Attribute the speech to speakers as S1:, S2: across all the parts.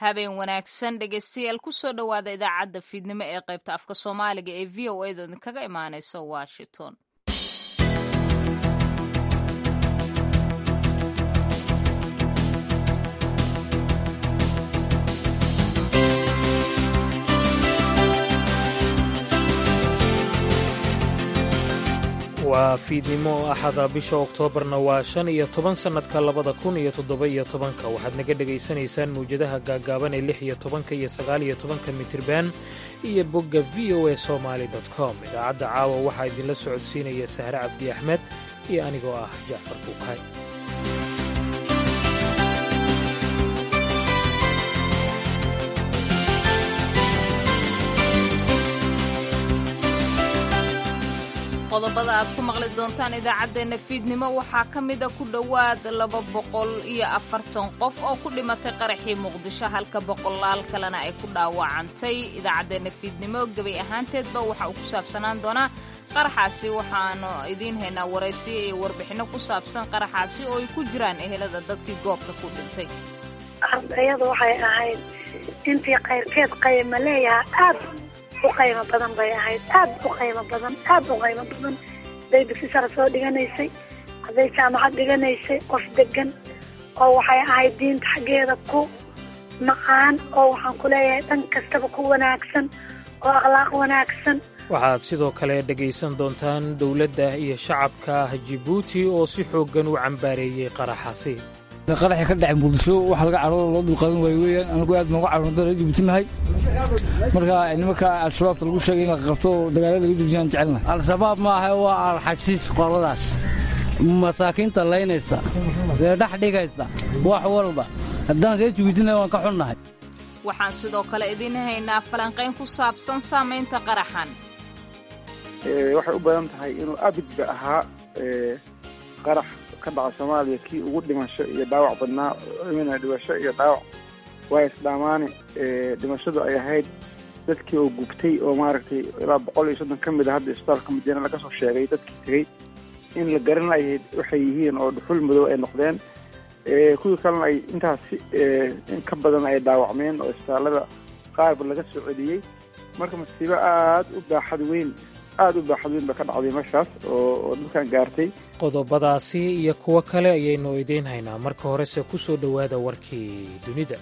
S1: habeen wanaagsan dhegeystayaal kusoo dhowaada idaacadda fiidnimo ee qaybta afka soomaaliga ee v o a da idinkaga imaaneysa washington
S2: waa fiidnimo axada bisha oktoobarna waa shan iyo toban sannadka labada kun iyo toddoba iyo tobanka waxaad naga dhegaysanaysaan mawjadaha gaaggaaban ee lix iyo tobanka iyo sagaal iyo tobanka mitirban iyo bogga v o a somaali com idaacadda caawa waxaa idinla socodsiinaya sahre cabdi axmed iyo anigoo ah jacfar buukay
S1: qodobada aad ku maqli doontaan idaacaddeenna fiidnimo waxaa ka mida ku dhowaad laba boqol iyo afartan qof oo ku dhimatay qaraxii muqdisho halka boqolaal kalena ay ku dhaawacantay idaacaddeenna fiidnimo gebay ahaanteedba waxa uu ku saabsanaan doonaa qaraxaasi waxaanu idiin haynaa waraysiyo iyo warbixinno ku saabsan qaraxaasi oo ay ku jiraan ehelada dadkii goobta ku dhintay
S3: ardayadu waxay ahayd intii kayrkeed qayma leeyaha aad u qaymo badan bay ahayd aad u qaymo badan aad u qaymo badan hadday dugsi-sara soo dhiganaysay hadday jaamacad dhiganaysay qof degan oo waxay ahayd diinta xaggeeda ku maqaan oo waxaan ku leeyahay dhan kastaba ku wanaagsan oo akhlaaq wanaagsan
S2: waxaad sidoo kale dhegaysan doontaan dowladda iyo shacabka jibuuti oo si xooggan u cambaareeyey qaraxaasi
S4: qaraxii ka dhacay muqdisho waxa laga carooda loo dulqaadan waayo weeyaan anagu aad nooga caroon dara jibuutinahay marka nimanka al-shabaabta lagu sheegay in la qabto dagaalada laga joojiyaan jecelnahay
S5: al-shabaab maaha waa alxashiis qoladaas masaakiinta laynaysa ee dhex dhigaysa wax walba haddaan see jibuutinahay waan ka xunnahay
S1: waxaan sidoo kale idiin haynaa falanqayn ku saabsan saamaynta qaraxan
S6: waxay u badan tahay inuu abidba ahaa qarax ka dhaca soomaaliya kii ugu dhimasho iyo dhaawac badnaa mina dhimasho iyo dhaawac waa isdhaamaane dhimashadu ay ahayd dadkii oo gubtay oo maaragtay ilaa boqol iyo soddon ka mid a hadda isbitaalka madiina laga soo sheegay dadkii tegey in la garan lahayd waxay yihiin oo dhuxul madow ay noqdeen kuwii kalena ay intaas in ka badan ay dhaawacmeen oo isbitaallada qaarba laga soo celiyey marka masiibo aad u baaxad weyn aad u baaxad weyn ba ka dhacday meeshaas oo dhulkan gaartay
S2: qodobadaasi iyo kuwo kale ayaynu idiin haynaa marka horese ku soo dhowaada warkii dunida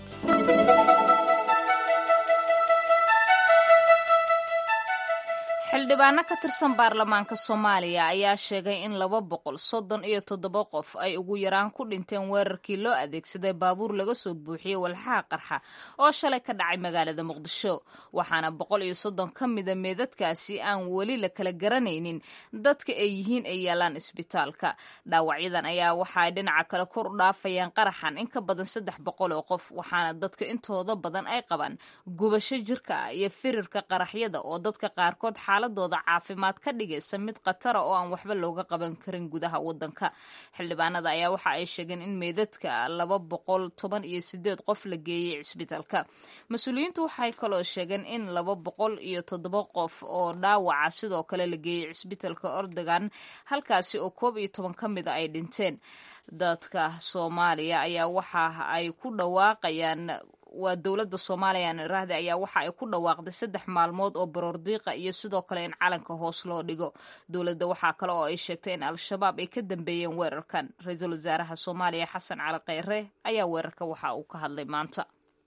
S1: xildhibaano ka tirsan baarlamaanka soomaaliya ayaa sheegay in laba boqol soddon iyo toddoba qof ay ugu yaraan ku dhinteen weerarkii loo adeegsaday baabuur laga soo buuxiyey walxaha qarxa oo shalay ka dhacay magaalada muqdisho waxaana boqol iyo soddon ka mida meedadkaasi aan weli la kala garanaynin dadka ay yihiin ay yaalaan isbitaalka dhaawacyadan ayaa waxaay dhinaca kale kor u dhaafayaan qaraxan in ka badan saddex boqol oo qof waxaana dadka intooda badan ay qabaan gubasho jirka ah iyo firirka qaraxyada oo dadka qaarkood xaaladooda caafimaad ka dhigaysa mid khatara oo aan waxba looga qaban karin gudaha wadanka xildhibaanada ayaa waxa ay sheegeen in meydadka laba boqol toban iyo sideed qof la geeyey cisbitaalka mas-uuliyiintu waxay kaloo sheegeen in laba boqol iyo toddoba qof oo dhaawaca sidoo kale la geeyey cisbitaalka ordogan halkaasi oo koob iyo toban ka mida ay dhinteen dadka soomaaliya ayaa waxa ay ku dhawaaqayaan waa dowladda soomaaliya iraahda ayaa waxa ay ku dhawaaqday saddex maalmood oo baroordiiqa iyo sidoo kale in calanka hoos loo dhigo dowladda waxaa kale oo ay sheegtay in al-shabaab ay ka dambeeyeen weerarkan ra-iisul wasaaraha soomaaliya xasan cali kheyre ayaa weerarka waxa uu ka hadlay maanta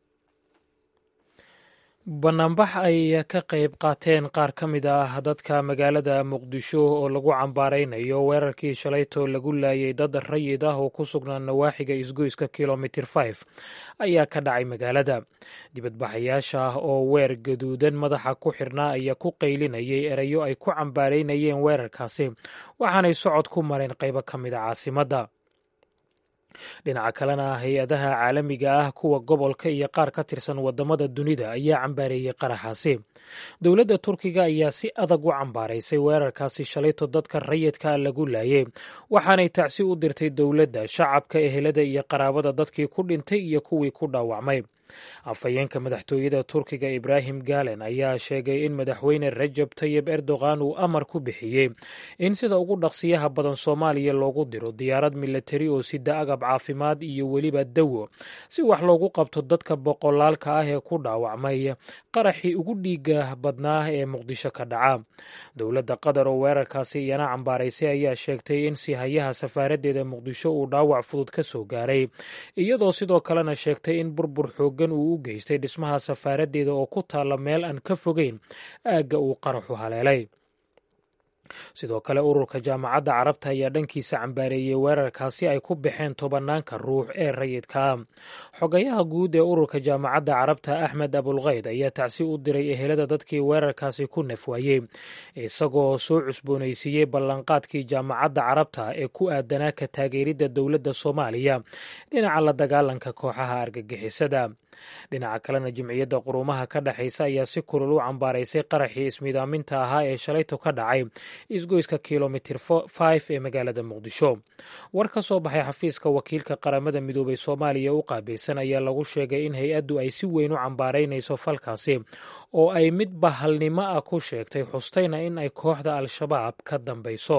S2: bannaanbax ay ka qayb qaateen qaar ka mid ah dadka magaalada muqdisho oo lagu cambaaraynayo weerarkii shalayto lagu laayay dad rayid ah oo ku sugnaa nawaaxiga isgoyska kilomitir f ayaa ka dhacay magaalada dibadbaxayaasha ah oo weer gaduudan madaxa ku xirnaa ayaa ku qaylinayay erayo ay ku cambaaraynayeen weerarkaasi waxaanay socod ku mareen qaybo ka mid a caasimadda dhinaca kalena hay-adaha caalamiga ah kuwa gobolka iyo qaar ka tirsan wadamada dunida ayaa cambaareeyey qaraxaasi dowladda turkiga ayaa si adag u cambaaraysay weerarkaasi shalayto dadka rayidka lagu laayay waxaanay tacsi u dirtay dowladda shacabka ehelada iyo qaraabada dadkii ku dhintay iyo kuwii ku dhaawacmay afhayeenka madaxtooyada turkiga ibraahim galen ayaa sheegay in madaxweyne rajab tayib erdogan uu amar ku bixiyey in sida ugu dhaqsiyaha badan soomaaliya loogu diro diyaarad milatari oo sida agab caafimaad iyo weliba dawo si wax loogu qabto dadka boqolaalka ah ee ku dhaawacmay qaraxii ugu dhiiga badnaa ee muqdisho ka dhaca dowladda qatar oo weerarkaasi iyana cambaaraysay ayaa sheegtay in sihayaha safaaraddeeda muqdisho uu dhaawac fudud ka soo gaaray iyadoo sidoo kalena sheegtay in burbur xooggan uu u geystay dhismaha safaaraddeeda oo ku taalla meel aan ka fogeyn aagga uu qaraxu haleelay sidoo kale ururka jaamacadda carabta ayaa dhankiisa cambaareeyey weerarkaasi ay ku baxeen tobanaanka ruux ee rayidkaa xogayaha guud ee ururka jaamacadda carabta axmed abulkayd ayaa tacsi u diray ehelada dadkii weerarkaasi ku nafwaayey isagoo soo cusboonaysiiyey ballanqaadkii jaamacadda carabta ee ku aadanaa ka taageeridda dowladda soomaaliya dhinaca la dagaalanka kooxaha argagixisada dhinaca kalena jimciyadda quruumaha ka dhexaysa ayaa si kulul u cambaaraysay qaraxii ismiidaaminta ahaa ee shalayto ka dhacay isgoyska kilomitir f ee magaalada muqdisho war ka soo baxay xafiiska wakiilka qaramada midoobay soomaaliya u qaabilsan ayaa lagu sheegay in hay-addu ay si weyn u cambaaraynayso falkaasi oo ay mid bahalnimo ah ku sheegtay xustayna in ay kooxda al-shabaab ka dambayso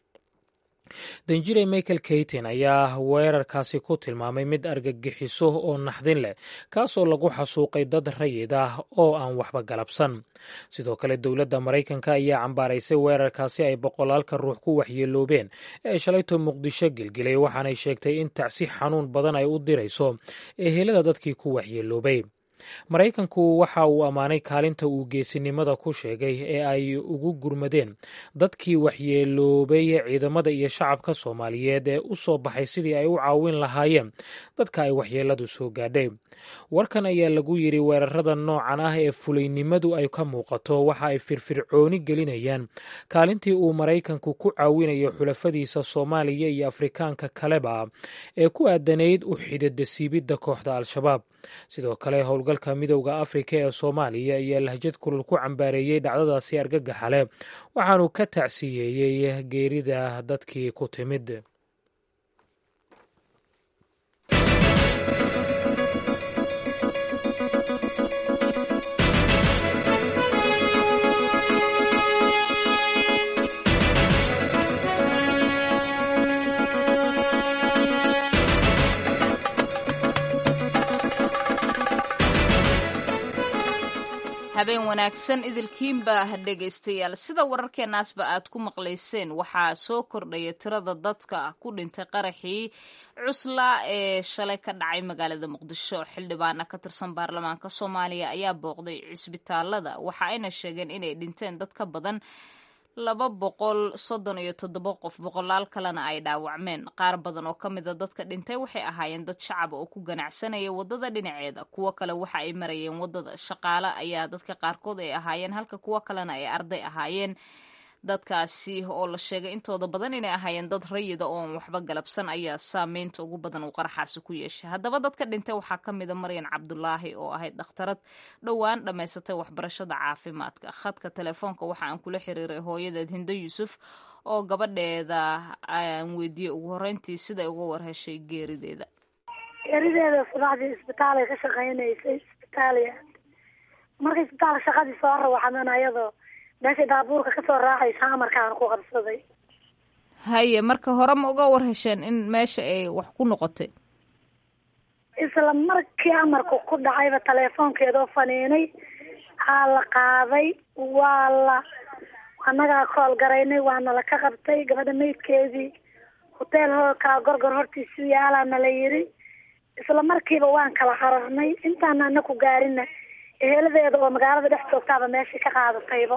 S2: danjire michael kaytin ayaa weerarkaasi ku tilmaamay mid argagixiso oo naxdin leh kaasoo lagu xasuuqay dad rayid ah oo aan waxba galabsan sidoo kale dowladda maraykanka ayaa cambaaraysay weerarkaasi ay boqolaalka ruux ku waxyeeloobeen ee shalayto muqdisho gelgelay waxaanay sheegtay in tacsi xanuun badan ay u dirayso ehelada dadkii ku waxyeeloobay maraykanku waxa uu ammaanay kaalinta uu geesinimada ku sheegay ee ay ugu gurmadeen dadkii waxyeeloobay ciidamada iyo shacabka soomaaliyeed ee u soo baxay sidii ay u caawin lahaayeen dadka ay waxyeeladu soo gaadhay warkan ayaa lagu yidhi weerarada noocan ah ee fulaynimadu ay ka muuqato waxa ay firfircooni gelinayaan kaalintii uu maraykanku ku caawinayo xulafadiisa soomaaliya iyo afrikaanka kaleba ee ku aadanayd u xididasiibidda kooxda al-shabaab sidoo kale howlgalka midowda afrika ee soomaaliya ayaa lahjad kulul ku cambaareeyey dhacdadaasi argagaxa leh waxaanu ka tacsiyeeyey geerida dadkii ku timid
S1: habeen wanaagsan idilkiinba dhegaystayaal sida wararkeenaasba aad ku maqlayseen waxaa soo kordhaya tirada dadka ku dhintay qaraxii cuslaa ee shalay ka dhacay magaalada muqdisho xildhibaana ka tirsan baarlamaanka soomaaliya ayaa booqday cisbitaalada waxa ayna sheegeen inay dhinteen dad ka badan laba boqol soddon iyo toddoba qof boqolaal kalena ay dhaawacmeen qaar badan oo ka mida dadka dhintay waxay ahaayeen dad shacaba oo ku ganacsanaya waddada dhinaceeda kuwo kale waxa ay marayeen waddada shaqaale ayaa dadka qaarkood ay ahaayeen halka kuwo kalena ay arday ahaayeen dadkaasi oo la sheegay intooda badan inay ahaayeen dad rayida oon waxba galabsan ayaa saameynta ugu badan uu qaraxaasi ku yeeshay haddaba dadka dhintay waxaa ka mida maryan cabdulaahi oo ahayd dhakhtarad dhowaan dhammaysatay waxbarashada caafimaadka khadka telefoonka waxa aan kula xiriiray hooyadeed hindo yuusuf oo gabadheeda aan weydiiyey ugu horreyntii siday uga warheshay geerideeda
S3: geerideeda subaxdii isbitaalay ka shaqaynaysay isbitaaliya markay isbitaalka shaqadii soo rawaxdan ayadoo meeshay daabuurka kasoo raacaysa amarkaan ku qabsaday
S1: haye marka hore ma uga warhesheen in meesha ay wax ku noqotay
S3: isla markii amarku ku dhacayba teleefoonkeedoo faniinay aa la qaaday waa la annagaa kool garaynay waana la ka qabtay gabadha maydkeedii hoteel hokaa gorgor hortiisu yaalaana la yiri isla markiiba waan kala cararnay intaana ana ku gaarina eheladeeda oo magaalada dhex joogtaaba meeshii ka qaadatayba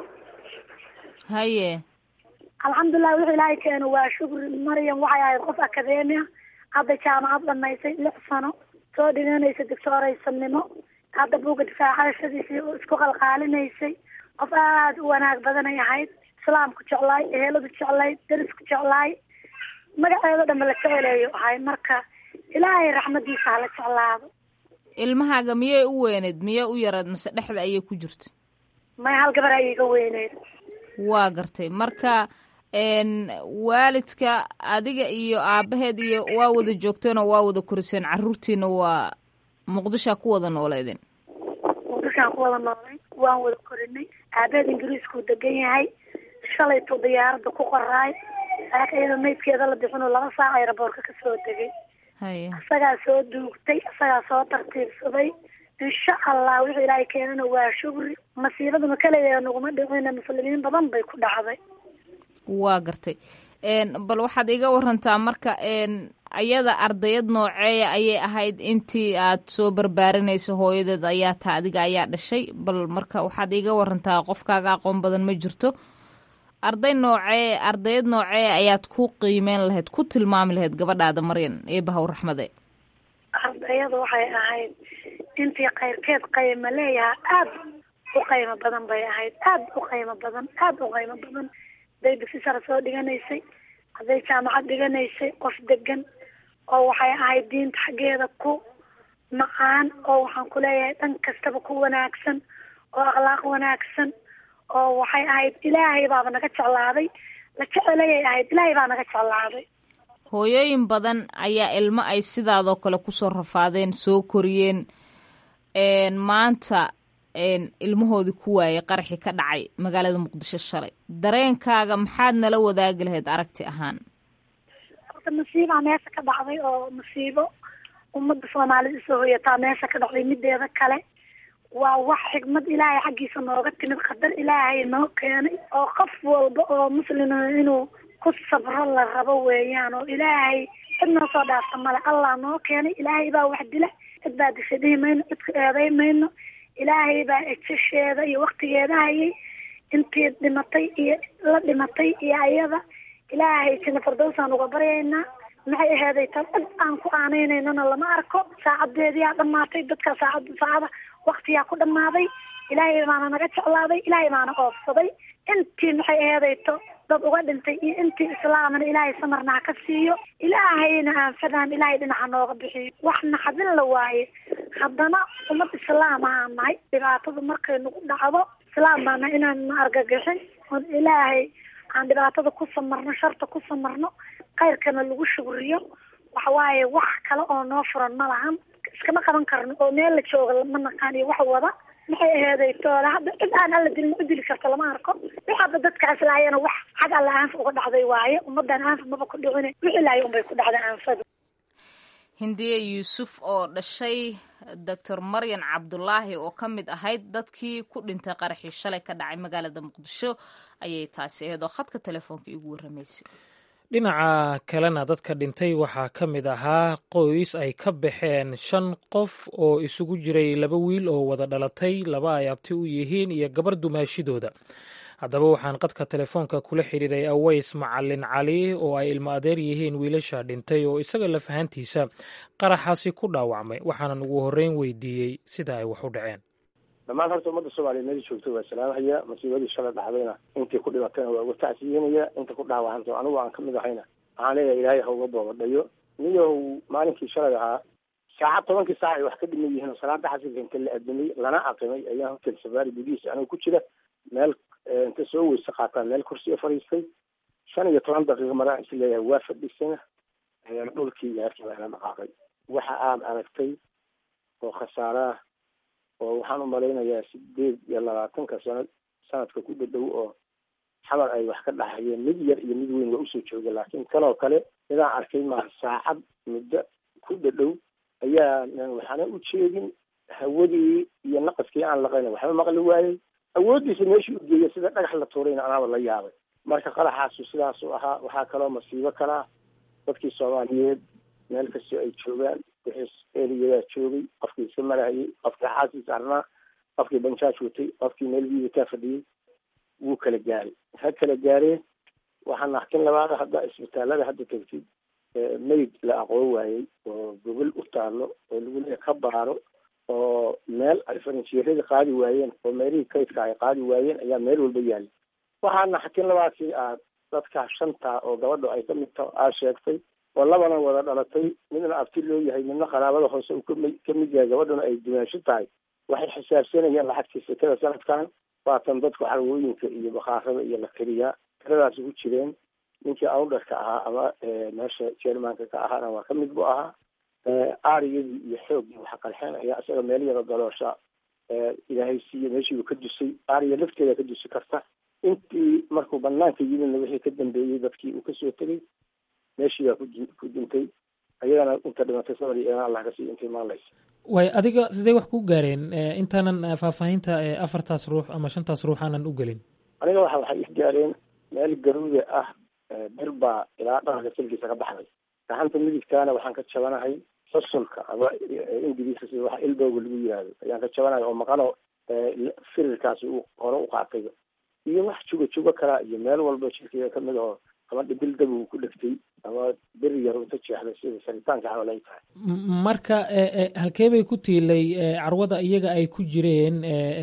S1: haye
S3: alxamdulilah wuxuu ilaahay keeno waa shukri maryam waxay ahayd qof akademia hadda jaamacad dhamaysay lix sano soo dhiganaysa doctooraysanimo hadda buugga difaacashadiisii isku qalqaalinaysay qof aada u wanaag badanay ahayd islaamku jeclaay eheladu jeclaay derisku jeclaay magaceedo dhanba la jeceleeyo ahay marka ilaahay raxmadiisa hala jeclaado
S1: ilmahaaga miyay u weyneed miyay u yaraed mase dhexda ayay ku jirta
S3: may hal gabar ayay iga weyneyd
S1: waa gartay marka waalidka adiga iyo aabaheed iyo waa wada joogteenoo waa wada koriseen caruurtiina waa muqdishoa ku wada nooleedeen
S3: muqdishoaan ku wada noolay waan wada korinay aabeed ingiriiskuu degan yahay shalaytuu diyaaradda ku qoraay laakiin iyadoo maydkeeda la bixinoo laba saac ayraboorka kasoo degay
S1: haye
S3: isagaa soo duugtay isagaa soo tartiibsaday insha allah wixii ilaahay keenana waa shugri masiibaduna kaleya naguma dhicina muslimiin badan bay ku dhacday
S1: waa gartay bal waxaad iga warantaa marka ayada ardayad nooceeya ayay ahayd intii aad soo barbaarinayso hooyadeed ayaa taa adiga ayaa dhashay bal marka waxaad iga warantaa qofkaaga aqoon badan ma jirto arday noocee ardayad noocee ayaad ku qiimeyn lahayd ku tilmaami lahayd gabadhaada maryan eebahaw raxmade
S3: ardayada waxay ahayd intii kayrkeed qayma leeyaha aada u qaymo badan bay ahayd aada u qaymo badan aada u qaymo badan hadday dugsi sare soo dhiganaysay hadday jaamacad dhiganaysay qof degan oo waxay ahayd diinta xaggeeda ku macaan oo waxaan ku leeyahay dhan kastaba ku wanaagsan oo akhlaaq wanaagsan oo waxay ahayd ilaahay baaba naga jeclaaday la jecelayay ahayd ilaahay baa naga jeclaaday
S1: hooyooyin badan ayaa ilmo ay sidaadoo kale kusoo rafaadeen soo koriyeen maanta ilmahoodii ku waayay qaraxii ka dhacay magaalada muqdisho shalay dareenkaaga maxaad nala wadaagi lahayd aragti ahaan
S3: horta masiibaa meesha ka dhacday oo masiibo ummadda soomaalida isoo hoyataa meesha ka dhacday mideeda kale waa wax xigmad ilaahay xaggiisa nooga timid qadar ilaahay noo keenay oo qof walba oo muslima inuu ku sabro la rabo weeyaan oo ilaahay cid noo soo dhaafta male allah noo keenay ilaahay baa wax dila cid baa disha dhihi mayno cidka eeday mayno ilaahay baa ejasheeda iyo waktigeeda hayay intii dhimatay iyo la dhimatay iyo ayada ilaahay jina fardowsaan uga baryaynaa maxay aheeday tan cid aan ku aaneynanana lama arko saacadeediyaa dhamaatay dadka saacad saacada waktiyaa ku dhamaaday ilaahay baana naga jeclaaday ilaahay baana oofsaday intii maxay aheedayto dad uga dhintay iyo intii islaamana ilaahay samarna ha ka siiyo ilaahayna aan fadaan ilaahay dhinaca nooga bixiyo wax naxadin la waaye haddana ummad islaam ahaan nahay dhibaatadu markay nagu dhacdo islaam baana inaan na argagixin oon ilaahay aan dhibaatada ku samarno sharta ku samarno khayrkana lagu shugriyo waxawaaye wax kale oo noo furan ma lahan iskama qaban karno oo meel la jooga ma naqaan iyo wax wada maxay aheeday toola hadda cid aan alla dilin u dili karto lama arko waxaaba dadkaas laayana wax xag alla aanfa uga dhacday waaye ummadan aanfa maba ku dhicine wixii laaya unbay ku dhacday aanfadu
S1: hindiye yuusuf oo dhashay doctor maryan cabdulaahi oo ka mid ahayd dadkii ku dhintay qaraxii shalay ka dhacay magaalada muqdisho ayay taasi ahayd oo khadka telefoonka igu warramaysay
S2: dhinaca kalena dadka dhintay waxaa ka mid ahaa qoys ay ka baxeen shan qof oo isugu jiray laba wiil oo wada dhalatay laba ay abti u yihiin iyo gabar dumaashidooda haddaba waxaan qadka telefoonka kula xidhiiray aways macalin cali oo ay ilmo adeer yihiin wiilasha dhintay oo isaga lafahantiisa qaraxaasi ku dhaawacmay waxaanan ugu horreyn weydiiyey sida ay wax u dhaceen
S7: dhammaan horta ummadda soomaaliya meela joogta waa salaamahaya masiibadii shalay dhacdayna intii ku dhibatayna waa uga tacsiyenaya inta ku dhaawacanta anigu aan kamid ahayna waxaan leeyahay ilaahay ha uga boobadhayo niyow maalinkii shalay ahaa saacad tobankii saac ay wax ka dhiman yihiin oo salaada xasilka inta la adamay lana aqimay ayaan hotel safaari gudihiisa anigu ku jira meel inta soo weyse qaataan meel kursiga fadhiistay shan iyo toban daqiiqo maraan is leeyahay waa fadhiisana ayaan dhulkii yaarkii baa ila dhaqaaqay waxa aad aragtay oo khasaaraah oo waxaan u malaynayaa sideed iyo labaatanka sano sanadka ku dhadhow oo xabar ay wax ka dhaxayeen mid yar iyo mid weyn waa usoo jooga laakiin kanoo kale midaan arkay maa saacad muddo ku dhadhow ayaa waxaana u jeedin hawadii iyo naqaskii aan laqayna waxba maqli waayey awooddiisa meeshii u geeya sida dhagax la tuurayna anaaba la yaabay marka qaraxaasu sidaasuu ahaa waxaa kaloo masiibo kalaa dadkii soomaaliyeed meel kastoo ay joogaan wixii eriyadaa joogay qofkii iska marahayay qofkii xaasiis arnaa qofkii banjaaj watay qofkii meel biibataa fadhiyey wuu kala gaaray ha kala gaareen waxaa naxkin labaada hadda isbitaalada hadda tegtid mayd la aqoon waayey oo gobol u taalo oo lagu leeya ka baaro oo meel ay farinjeerada qaadi waayeen oo meelihii kaydka ay qaadi waayeen ayaa meel walba yaalla waxaa naxkin labaadkii aad dadka shanta oo gabadho ay kamid ta aad sheegtay oo labana wada dhalatay midna abti loo yahay midna qaraabada hoose uu kami kamid yahay gabadhuna ay dumaasho tahay waxay xisaabsanayaan lacagtii sekada sanadkan waatan dadku xalwooyinka iyo bakhaarada iyo la keliyaa tiradaas ugu jireen ninkii awdharka ahaa ama meesha jermanka ka ahaana waa kamid bu ahaa aariyadii iyo xooggii waxa qarxeen ayaa isaga meel yaro galoosha ilaahay siiye meeshiibu ka dusay aariya lafteeda ka dusi karta intii markuu banaanka yimidna wixii ka dambeeyey dadkii uu kasoo tegay meeshii baa ku dintay ayagana inta dhimatay sabr iyo eena allah kasii intay maalaysa
S2: way adiga sidee wax ku gaareen intaanan faahfaahinta afartaas ruux ama shantaas ruux aanan u gelin
S7: aniga waxa waxay is gaareen meel garuuda ah bir baa ilaa dharanka silkiisa ka baxday gacanta midigtaana waxaan ka jabanahay fasulka ama ingiriiska sida waxa ilbowga lagu yihahdo ayaan ka jabanahay oo maqano firirkaasi uu hore u qaatay iyo wax jugo jugo kalaa iyo meel walba jirkeyga kamid oo ama dhibil dab uu ku dhegtay ama beri yar unta jeexday sida saritaanka camal ay tahay
S2: marka halkee bay ku tiilay carwada iyaga ay ku jireen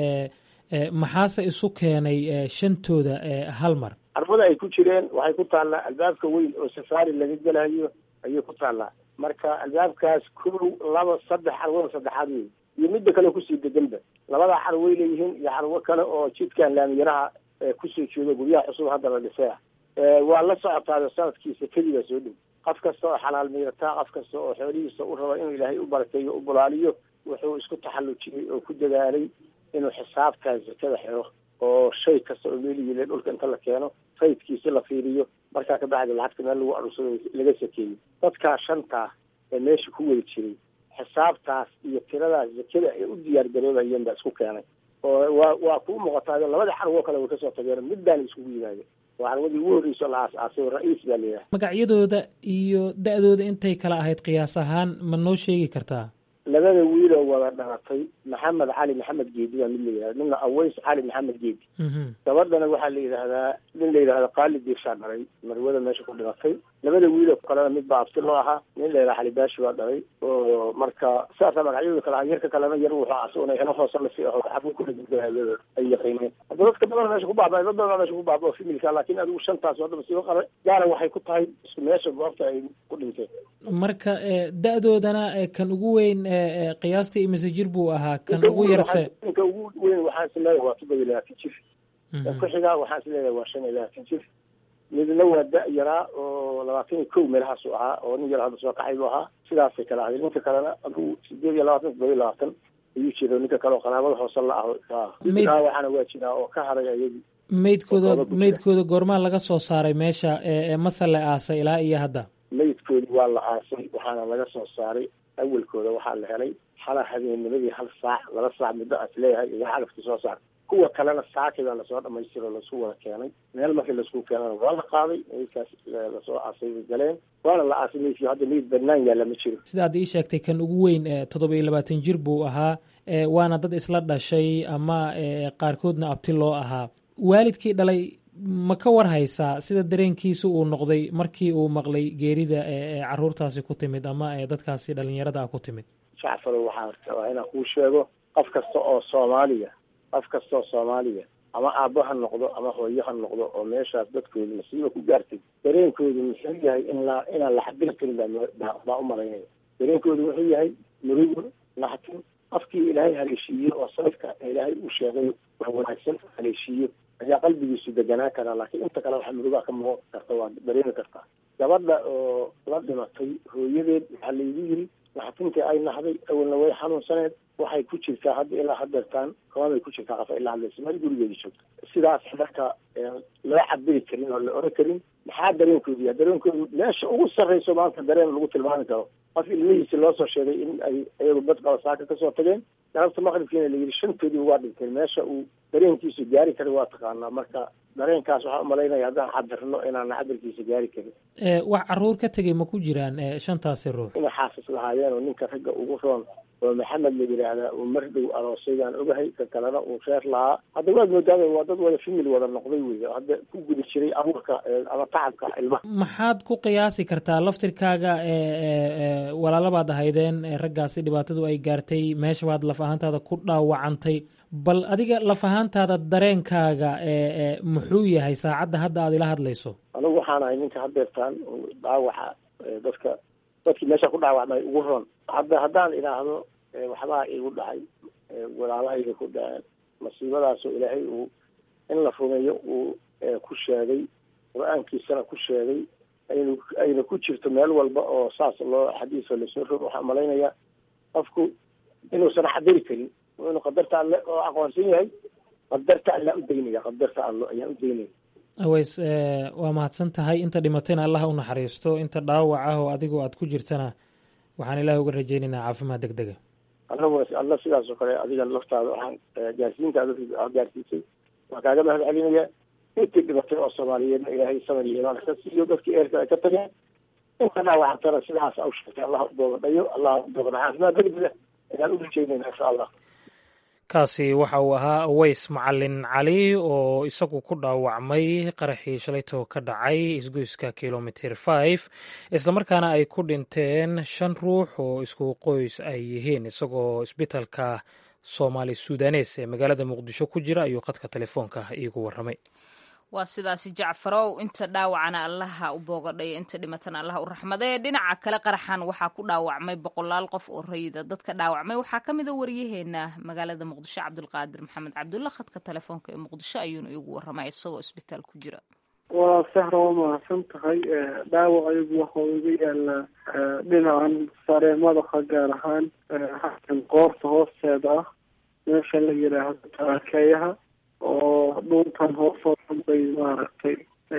S2: maxaase isu keenay shantooda hal mar
S7: carwada ay ku jireen waxay ku taallaa albaabka weyn oo safaari laga gelayo ayay ku taallaa marka albaabkaas kow laba saddex carwada saddexaad wey iyo midda kale kusii deganba labadaa carway leeyihiin iyo carwo kale oo jidkan laamiyaraha kusoo jeedo guryaha cusub hadda la dhisay ah waa la socotaado sanadkiisa keligaa soo dhow qof kasta oo xalaal miirataa qof kasta oo xoolihiisa u raba inuu ilaahay u barakeeyo u bulaaliyo wuxuu isku taxallujiyey oo ku dadaalay inuu xisaabtaa zakada xiro oo shay kasta oo meelihiile dhulka inta la keeno faydkiisi la fiiriyo markaa kabacdi lacagta meel lagu arursado laga sakeeyo dadkaa shantaa ee meesha ku wada jiray xisaabtaas iyo tiradaas zakada ay u diyaar garoobayeen baa isku keenay oo waa waa kuu muuqataa labada carwo kale way kasoo tageen middaana iskugu yimaadeen waa carwadii ugu horreyso la aas-aasay oo ra-iis baa layihaha
S2: magacyadooda iyo da-dooda intay kala ahayd qiyaas ahaan ma noo sheegi kartaa
S7: labada wiiloo wada dhalatay maxamed cali maxamed geedi baa mid la yihahda midna aways cali maxamed geedi gabadhana waxaa la yidhaahdaa nin la yidhahda qaali diirshaa dhalay marwada meesha ku dhimatay labada wiiloo kalena mid baa abti loo ahaa nin la yidhaha xalibaashi baa dhalay oo marka sidaasa magacyadooda kale yarka kalena yar wuxuu asaguna ino hoose lasi aho xabun kula gudgaayada ay yaqiineen hadda dadka badan meesha ku baaba dad badan meesha ku baaba oo femilka laakiin adigu shantaas hadda masiibo qare gaara waxay ku tahay isku meesha goobta ay ku dhinteen
S2: marka da-doodana kan ugu weyn qiyaastii imise jir buu ahaa kan ugu yarse
S7: ninka ugu weyn waxaan is leeyahay waa todoba iyo labaatan jir ku xigaa waxaan is leeyahay waa shan iyo labaatan jir midna waa da- yaraa oo labaatan iyo kow meelahaasu ahaa oo nin yar hadda soo kaxay buu ahaa sidaasay kala ahayd ninka kalena adigu sideed iyo labaatan todoba iyo labaatan ayuu jira ninka kale oo qaraabada hoose la ah waxaana waa jiraa oo ka haray ayagii
S2: meydkooda meydkooda goormaa laga soo saaray meesha mase la aasay ilaa iyo hadda
S7: meydkoodi waa la aasay waxaana laga soo saaray awalkooda waxaa la helay xala habeennimadii hal saac laba saac muddo aas leeyahay iyo calafkii soo saar kuwa kalena saakibaa lasoo dhamaystiro lasu wada keenay meel markii lasku keenana waa la qaaday meydkaas lasoo aasay bay galeen waana la aasay meydkii hadda meyd banaan yaalla ma jiro
S2: sidaad ii sheegtay kan ugu weyn toddoba iyo labaatan jir buu ahaa waana dad isla dhashay ama qaarkoodna abti loo ahaa waalidkii dhalay ma ka war haysaa sida dareenkiisa uu noqday markii uu maqlay geerida caruurtaasi ku timid ama dadkaasi dhalinyarada ah ku timid
S7: jacfaro waxaa rabaa inaan kuu sheego qof kasta oo soomaaliya qof kasta oo soomaaliya ama aabbo ha noqdo ama hooyo ha noqdo oo meeshaas dadkooda masiiba ku gaartay dareenkoodu muxuu yahay in la inaan la xabiri karin baa baa u malaynaya dareenkoodu wuxuu yahay murugo naxtin qofkii ilaahay haleeshiiyo oo sanadka ilaahay uu sheegay wax wanaagsan haleeshiiyo ayaa qalbigiisu deganaan karaa laakiin inta kale waxa murugaa ka muuqan karta waa dareemi kartaa gabadha oo la dhimatay hooyadeed waxaa laygu yiri naxtintii ay nahday awalna way xanuunsaneed waxay ku jirtaa hadda ilaa hadeertaan koomay ku jirtaa qafa ilaa hadlaysa meel gurigeeda joogta sidaas marka loo cabiri karin oo la oran karin maxaa dareenkoodu yahay dareenkoodu meesha ugu sarreyso maanta dareen lagu tilmaami karo qof ilmihiisi loo soo sheegay in ay iyagu bad qaba saaka kasoo tageen galabta maqribkiina la yidhi shantoodii waa dhinteen meesha uu dareenkiisu gaari kara waa taqaanaa marka dareenkaas waxaa umalaynaya haddaan cabirno inaana cabirkiisa gaari karin
S2: wax caruur ka tegay ma ku jiraan shantaasi ruux
S7: inay xaafis lahaayeen oo ninka ragga ugu roon oo maxamed la yidhaahdaa uu mar dhow aroosaydaan ogahay ka kalena uu reer lahaa hadda waad moodaada waa dad wada famil wada noqday wey hadda ku guda jiray abuurka ama tacabka ilmaha
S2: maxaad ku qiyaasi kartaa laftirkaaga walaalabaad ahaydeen raggaasi dhibaatadu ay gaartay meesha baad laf ahaantaada ku dhaawacantay bal adiga laf ahaantaada dareenkaaga muxuu yahay saacadda hadda aad ila hadlayso
S7: anigu waxaan ahay ninka hadeertaan dhaawaca dadka dadkii meesha ku dhaawacmay ugu roon hadda haddaan idhaahdo waxbaa igu dhacay walaalahayga ku dhaceen masiibadaasoo ilaahay uu in la rumeeyo uu ku sheegay qur-aankiisana ku sheegay aynu ayna ku jirto meel walba oo saas loo xadiis oo lasoo rogo waxaan malaynayaa qofku inuusan xadiri karin inuu qadarta alle oo aqoonsan yahay qadarta allaa u daynaya qadarta allo ayaa u daynaya
S2: aweys waa mahadsan tahay inta dhimatayna allah u naxariisto inta dhaawac ah oo adigoo aad ku jirtana waxaan ilaah uga rajaynaynaa caafimaad deg dega
S7: alla alla sidaas oo kale adiga laftaada waxaan gaarsiintaada gaarsiisay waa kaaga mahad celinaya intii dhibatay oo soomaaliyeedna ilaahay samar iyo imaan ka siiyo dadkii eerka ay ka tageen inta dhaawacantana sidaas au sheegtay allah u doobadhayo allah u doobadha caafimaad degdega ayaan u rajaynayna insha allah
S2: kaasi waxa uu ahaa aweys macalin cali oo isagu ku dhaawacmay qaraxii shalayto ka dhacay isgoyska kilomitr five islamarkaana ay ku dhinteen shan ruux oo isku qoys ay yihiin isagoo isbitalka soomaali sudanes ee magaalada muqdisho ku jira ayuu khadka telefoonka iigu waramay
S1: waa sidaasi jacfarow inta dhaawacana allaha u boogadhayo inta dhimatana allaha u raxmadee dhinaca kale qaraxan waxaa ku dhaawacmay boqolaal qof oo rayida dadka dhaawacmay waxaa ka mida waryaheena magaalada muqdisho cabdulqaadir maxamed cabdulla khadka telefoonka ee muqdisho ayuuna iigu waramay isagoo isbitaal ku jira
S8: waa sahra waa mahadsan tahay dhaawac ayagu waxau iga yaalaa dhinacan sare madaxa gaar ahaan xakan qoorta hoosteeda ah meesha la yidhaahdo tarakeeyaha oo dhuntan hoosoo dhan bay maaragtay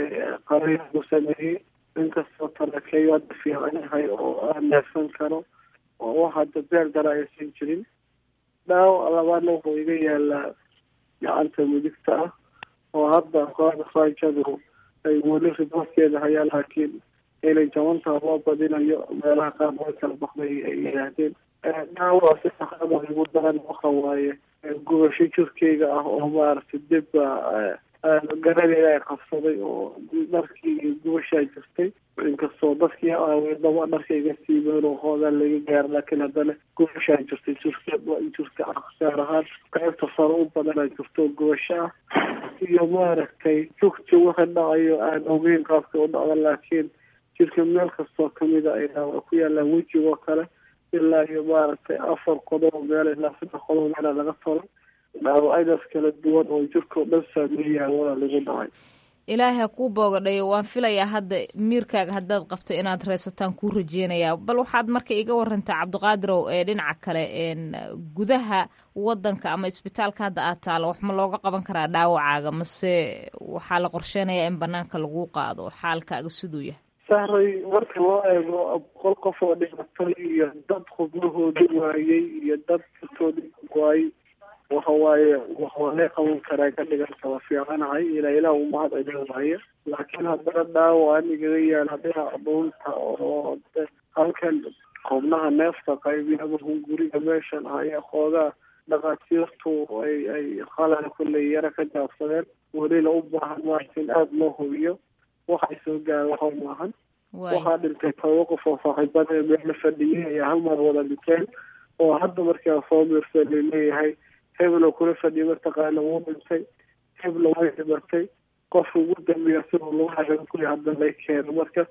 S8: qariir ku sameeyey inkastoo tarakeeyo hadda fiican yahay oo aan neefsan karo oo wax hadda beer dara aysan jirin dhaawac labaadna wuxuu iga yaalaa gacanta midigta ah oo hadda kooxda faajadu ay weli riboorkeeda hayaan laakiin inay jabantaa loo badinayo meelaha qaar way kala baxday ay yidhaahdeen dhaawac si saxada igu daran waxa waaye gubasho jirkeyga ah oo maaragtay dibba garadeeda ay qabsaday oo dharkii iyo gubashaa jirtay inkastoo dadkii aaweedaba dharka iga siibeen oo hoogaan laga gaaro laakiin haddana gubashaa jirtay jirka jirka ah gaar ahaan qaybta sare u badanaa jirto gubasho ah iyo maaragtay jugti waxa dhacayo aan ogeyn qaabka u dhacda laakiin jirka meel kastoo kamida ay dhaawac ku yaalaan wejigoo kale ilaa iyo maaragtay afar qodob meel ilaa saddex qodob meela laga tolo dhaawacadaas kala duwan oo jirkao dhan saameeyaa walaa lagu dhacay
S1: ilaahay ha kuu boogadhayo waan filayaa hadda miirkaaga haddaad qabto inaad reysataan kuu rajeynayaa bal waxaad marka iga warantaa cabdiqaadirow ee dhinaca kale gudaha wadanka ama isbitaalka hadda aad taalo wax ma looga qaban karaa dhaawacaaga mase waxaa la qorsheynayaa in banaanka lagu qaado xaalkaaga siduu yahay
S8: sahray marka loo eego boqol qof oo dhimatay iyo dad xubnahoodi waayey iyo dad jirtoodi waayey waxa waaye waxaa lee qaban karaa ka dhiganta waa fiicanahay ilaa ilaah u mahad celin waaye laakiin haddana dhaawac igaga yaala dhinaca dhuunta oo halkan xubnaha neefta qaybiyada hunguriga meeshan ayaa xoogaa dhakhaatiirtu ay ay qalala kulley yara ka jaabsadeen welina u baahan maarata in aada loo hubiyo waxay soo gaara waxa maahan waxaa dhintay toba qof oo saaxiibada ee meela fadhiyay ayaa hal mar wada dhinteen oo hadda markaa soo miirsa laleeyahay heblo kula fadhiya mataqaana wuu dhintay heblo way dhimatay qofka ugu dambeeya siduu lagu xagan kuya hadda lay keeno marka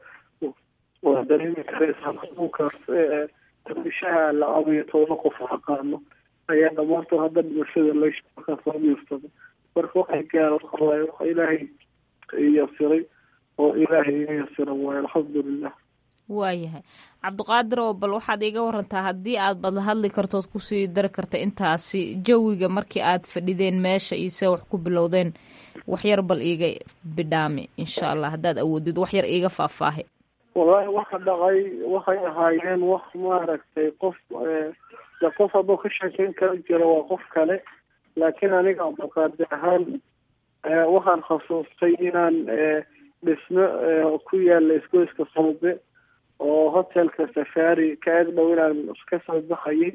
S8: waa dareemi karaysaa xanuunkaas dabishaha la abayo toba qof aqaano ayaa dhamaantood hadda dhimashada lamarkaa soo miirsada marka waxay gaara waxa waaye waxa ilaahay yasiray oo ilaahay iga yasira waaye alxamdulilah
S1: waayahay cabdiqaadir oo bal waxaad iiga warantaa haddii aad badla hadli kartood kusii dari karta intaasi jawiga markii aad fadhideen meesha iyo see wax ku bilowdeen waxyar bal iiga bidhaami insha allah haddaad awoodid waxyar iiga faahfaahi
S8: wallaahi waxa dhacay waxay ahaayeen wax maaragtay qof de qof hadduu ka sheekeyn kala jiro waa qof kale laakiin aniga cabdiqaadir ahaan waxaan khasuustay inaan dhismo ku yaala isgoyska soobe oo hotelka safari ka eg dhow inaan kasoo baxayay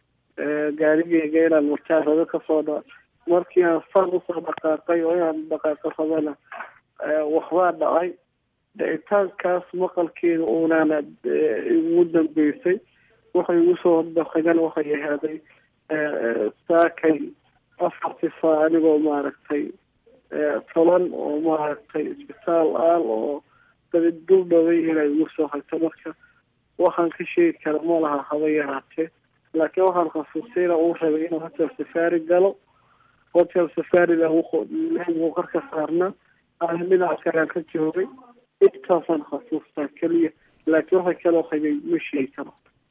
S8: gaarigeyga inaan markaan rabo kasoo dha markii aan san usoo dhaqaaqay oo inaan dhaqaaqo rabana waxbaa dhacay dhicitaankaas maqalkeeda unaana igu dambeysay waxay igu soo dhaqagan waxay ahaaday saakay afartii saa anigoo maaragtay toban oo maaragtay isbitaal aal oo dabid dul dhaway inay igu soo hagto marka waxaan ka sheegi kara ma laha haba yaraatee laakiin waxaan khasuustayna uu rabay inuu hotel safari galo hotel safarida leegu kor ka saarna aan dhinaca kalean ka joogay intaasaan xasuustaa keliya laakiin waxa kaloo hayay ma sheegi karo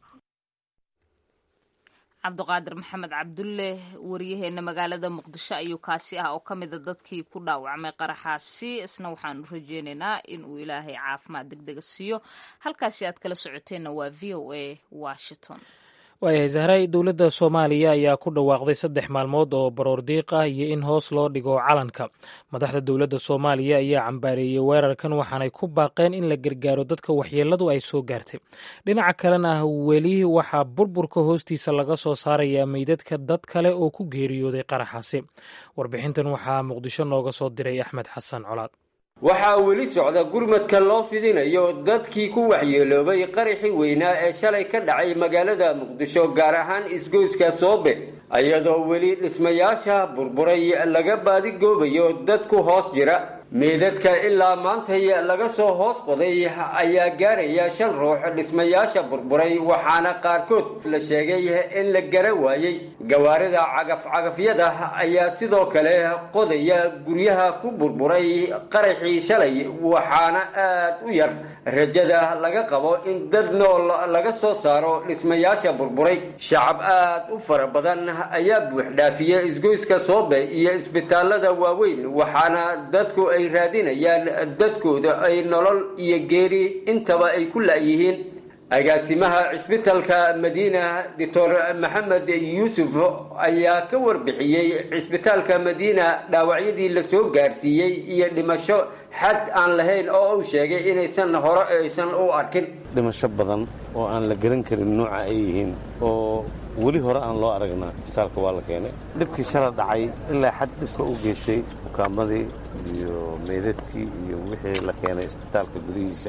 S1: cabdiqaadir maxamed cabdulle wariyaheena magaalada muqdisho ayuu kaasi ah oo ka mida dadkii ku dhaawacmay qaraxaasi isna waxaanu rajeynaynaa in uu ilaahay caafimaad deg dega siiyo halkaasi aad kala socoteenna waa v o a washington
S2: waayahay zahray dowladda soomaaliya ayaa ku dhawaaqday saddex maalmood oo baroor diiq ah iyo in hoos loo dhigo calanka madaxda dowladda soomaaliya ayaa cambaareeyey weerarkan waxaanay ku baaqeen in la gargaaro dadka waxyeeladu ay soo gaartay dhinaca kalena weli waxaa burburka hoostiisa laga soo saarayaa meydadka dad kale oo ku geeriyooday qaraxaasi warbixintan waxaa muqdisho nooga soo diray axmed xasan colaad
S9: waxaa weli socda gurmadka loo fidinayo dadkii ku waxyeeloobay qaraxii weynaa ee shalay ka dhacay magaalada muqdisho gaar ahaan isgoyska soobe iyadoo weli dhismayaasha burburay laga baadigoobayo dad ku hoos jira meedadka ilaa maantay laga soo hoos qoday ayaa gaaraya shan ruux dhismayaasha burburay waxaana qaarkood la sheegay in la gara waayey gawaarida cagaf-cagafyada ayaa sidoo kale qodaya guryaha ku burburay qaraxii shalay waxaana aad u yar rajada laga qabo in dad nool laga soo saaro dhismayaasha burburay shacab aad u fara badan ayaa buuxdhaafiya isgoyska soobe iyo isbitaalada waaweyn waxaana dadku ay raadinayaan dadkooda ay nolol iyo geeri intaba ay ku la'yihiin agaasimaha cisbitalka madiina doctor maxamed yuusuf ayaa ka warbixiyey cisbitaalka madiina dhaawacyadii la soo gaarsiiyey iyo dhimasho xad aan lahayn oo uu sheegay inaysan hore aysan u arkin
S10: dhimasho badan oo aan la garan karin nooca ay yihiin oo weli hore aan loo aragnaa isbitaalka waa la keenay dhibkii shala dhacay ilaa xad dhibka u geystay ukaamadii iyo meydadkii iyo wixii la keenay isbitaalka gudihiisa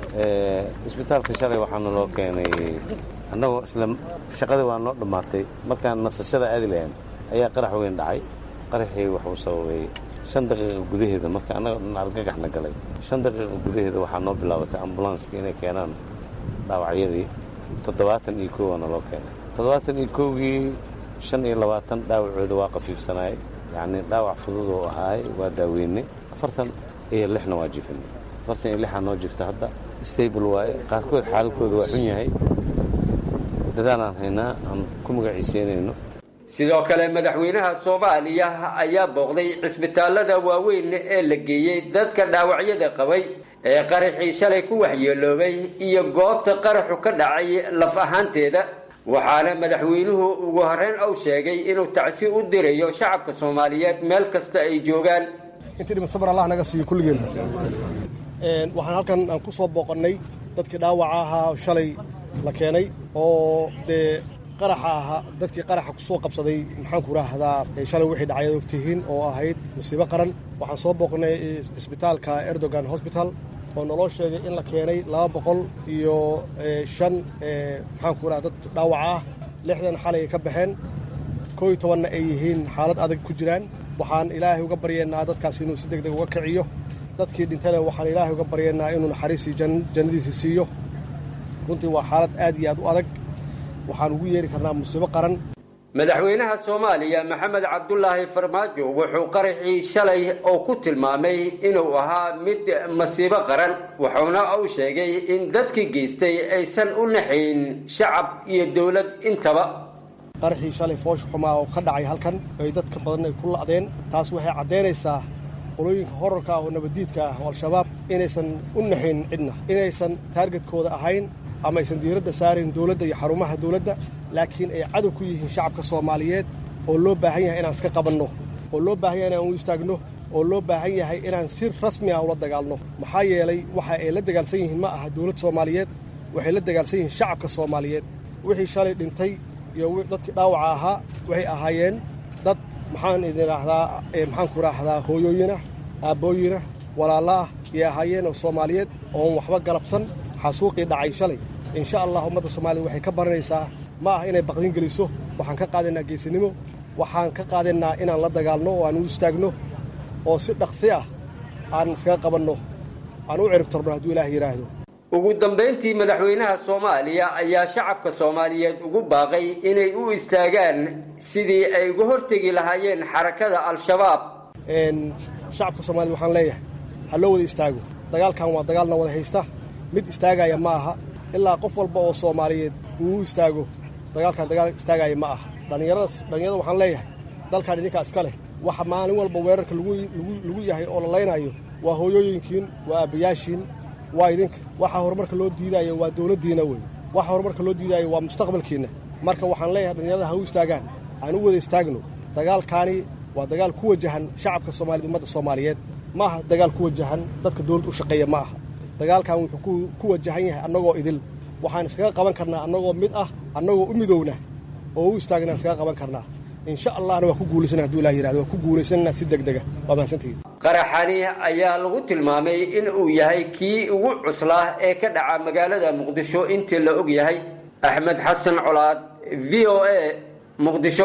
S10: isbitaalka shalay waxaana loo keenay annagoo isla shaqadii waa noo dhammaatay markaan nasashada aadi lahayn ayaa qarax weyn dhacay qaraxii waxuu sababay shan daqiiqa gudaheeda marka annagoo dhan argagaxna galay shan daqiiqa gudaheeda waxaa noo bilaabatay ambulanska inay keenaan dhaawacyadii toddobaatan iyo kow waana loo keenay toddobaatan iyo kowgii shan iyo labaatan dhaawacooda waa qafiifsanaayay yacnii dhaawac fudud oo ahaay waa daaweynay afartan iyo lixna waa jiifinay afartan iyo lixaa noo jifta hadda stable waaye qaarkood xaaladkooda waa xun yahay dadaalaan haynaa aan ku magaciiseynayno
S9: sidoo kale madaxweynaha soomaaliya ayaa booqday cisbitaalada waaweyn ee la geeyey dadka dhaawacyada qabay ee qaraxii shalay ku waxyeeloobay iyo goobta qaraxu ka dhacay laf ahaanteeda waxaana madaxweynuhu ugu horreyn uu sheegay inuu tacsi u dirayo shacabka soomaaliyeed meel kasta ay joogaan
S11: intii dhimad sabar allah naga siiyo kulligeen waxaan halkan aan ku soo booqannay dadkii dhaawaca ahaa shalay la keenay oo dee qaraxa ahaa dadkii qaraxa ku soo qabsaday maxaanku raahdaa shalay wixii dhacay ad ogtihiin oo ahayd musiibo qaran waxaan soo booqnay isbitaalka erdogan hosbital oo naloo sheegay in la keenay laba boqol iyo shan maxaanku raha dad dhaawaca ah lixdan xalay ay ka baxeen koo iyo tobanna ay yihiin xaalad adag ku jiraan waxaan ilaahay uga baryeennaa dadkaas inuu si deg deg uga kiciyo dadkii dhintana waxaan ilaahay uga baryeennaa inuu naxariisii jannadiisii siiyo runtii waa xaalad aad iyo aad u adag waxaan ugu yeeri karnaa musiibo qaran
S9: madaxweynaha soomaaliya maxamed cabdulaahi farmaajo wuxuu qaraxii shalay oo ku tilmaamay inuu ahaa mid masiibo qaran wuxuuna uu sheegay in dadkii geystay aysan u naxayn shacab iyo dowlad intaba
S11: qaraxii shalay foosh xumaa oo ka dhacay halkan ay dadka badan ay ku la'deen taas waxay caddaynaysaa qolooyinka horarka ah oo nabaddiidka ah oo al-shabaab inaysan u naxayn cidna inaysan taargetkooda ahayn ama aysan diiradda saarayn dowladda iyo xarumaha dowladda laakiin ay cadow ku yihiin shacabka soomaaliyeed oo loo baahan yahay inaan iska qabanno oo loo baahan yahay inaan u istaagno oo loo baahan yahay inaan si rasmi ah ula dagaalno maxaa yeelay waxa ay la dagaalsan yihiin ma aha dowlad soomaaliyeed waxay la dagaalsan yihiin shacabka soomaaliyeed wixii shalay dhintay iyo dadkii dhaawaca ahaa waxay ahaayeen dad maxaan idin idhaahdaa maxaanku idhaahdaa hooyooyinah aabbooyinah walaalla ah iyay ahaayeen oo soomaaliyeed oon waxba galabsan xasuuqii dhacay shalay insha allah ummadda soomaaliyed waxay ka baranaysaa ma ah inay baqdin geliso waxaan ka qaadaynaa geesinimo waxaan ka qaadaynaa inaan la dagaalno oo aan u istaagno oo si dhaqsi ah aan iskaga qabanno aan u ciribtarno hadduu ilaah yidhaahdo
S9: ugu dambayntii madaxweynaha soomaaliya ayaa shacabka soomaaliyeed ugu baaqay inay u istaagaan sidii ay uga hortegi lahaayeen xarakada al-shabaab
S11: shacabka soomaaliyed waxaan leeyahay ha loo wada istaago dagaalkan waa dagaalna wada haysta mid istaagaya ma aha ilaa qof walba oo soomaaliyeed uu istaago dagaalkan dagaal istaagaya ma aha dhallinyaradaas dhallinyarada waxaan leeyahay dalkan idinkaa iska leh waxa maalin walba weerarka lagu yahay oo la laynayo waa hooyooyinkiin waa aabbayaashiin waa idinka waxa horumarka loo diidaayo waa dowladdiina wey waxa horumarka loo diidaayo waa mustaqbalkiinna marka waxaan leeyahay dhallinyarada ha u istaagaan aan u wada istaagno dagaalkaani waa dagaal ku wajahan shacabka soomaaliyed ummadda soomaaliyeed ma aha dagaal ku wajahan dadka dowladda u shaqeeya ma aha dagaalkan wuxuu ku wajahan yahay annagoo idil waxaan iskaga qaban karnaa annagoo mid ah annagoo u midowna oo u istaagna iskaga qaban karnaa insha allahna waa ku guulaysana haduu ilah yirahdo waa ku guulaysana si degdega waa mahadsantihiin
S9: qaraxani ayaa lagu tilmaamay in uu yahay kii ugu cuslaa ee ka dhaca magaalada muqdisho intii la og yahay axmed xasan colaad v o a muqdisho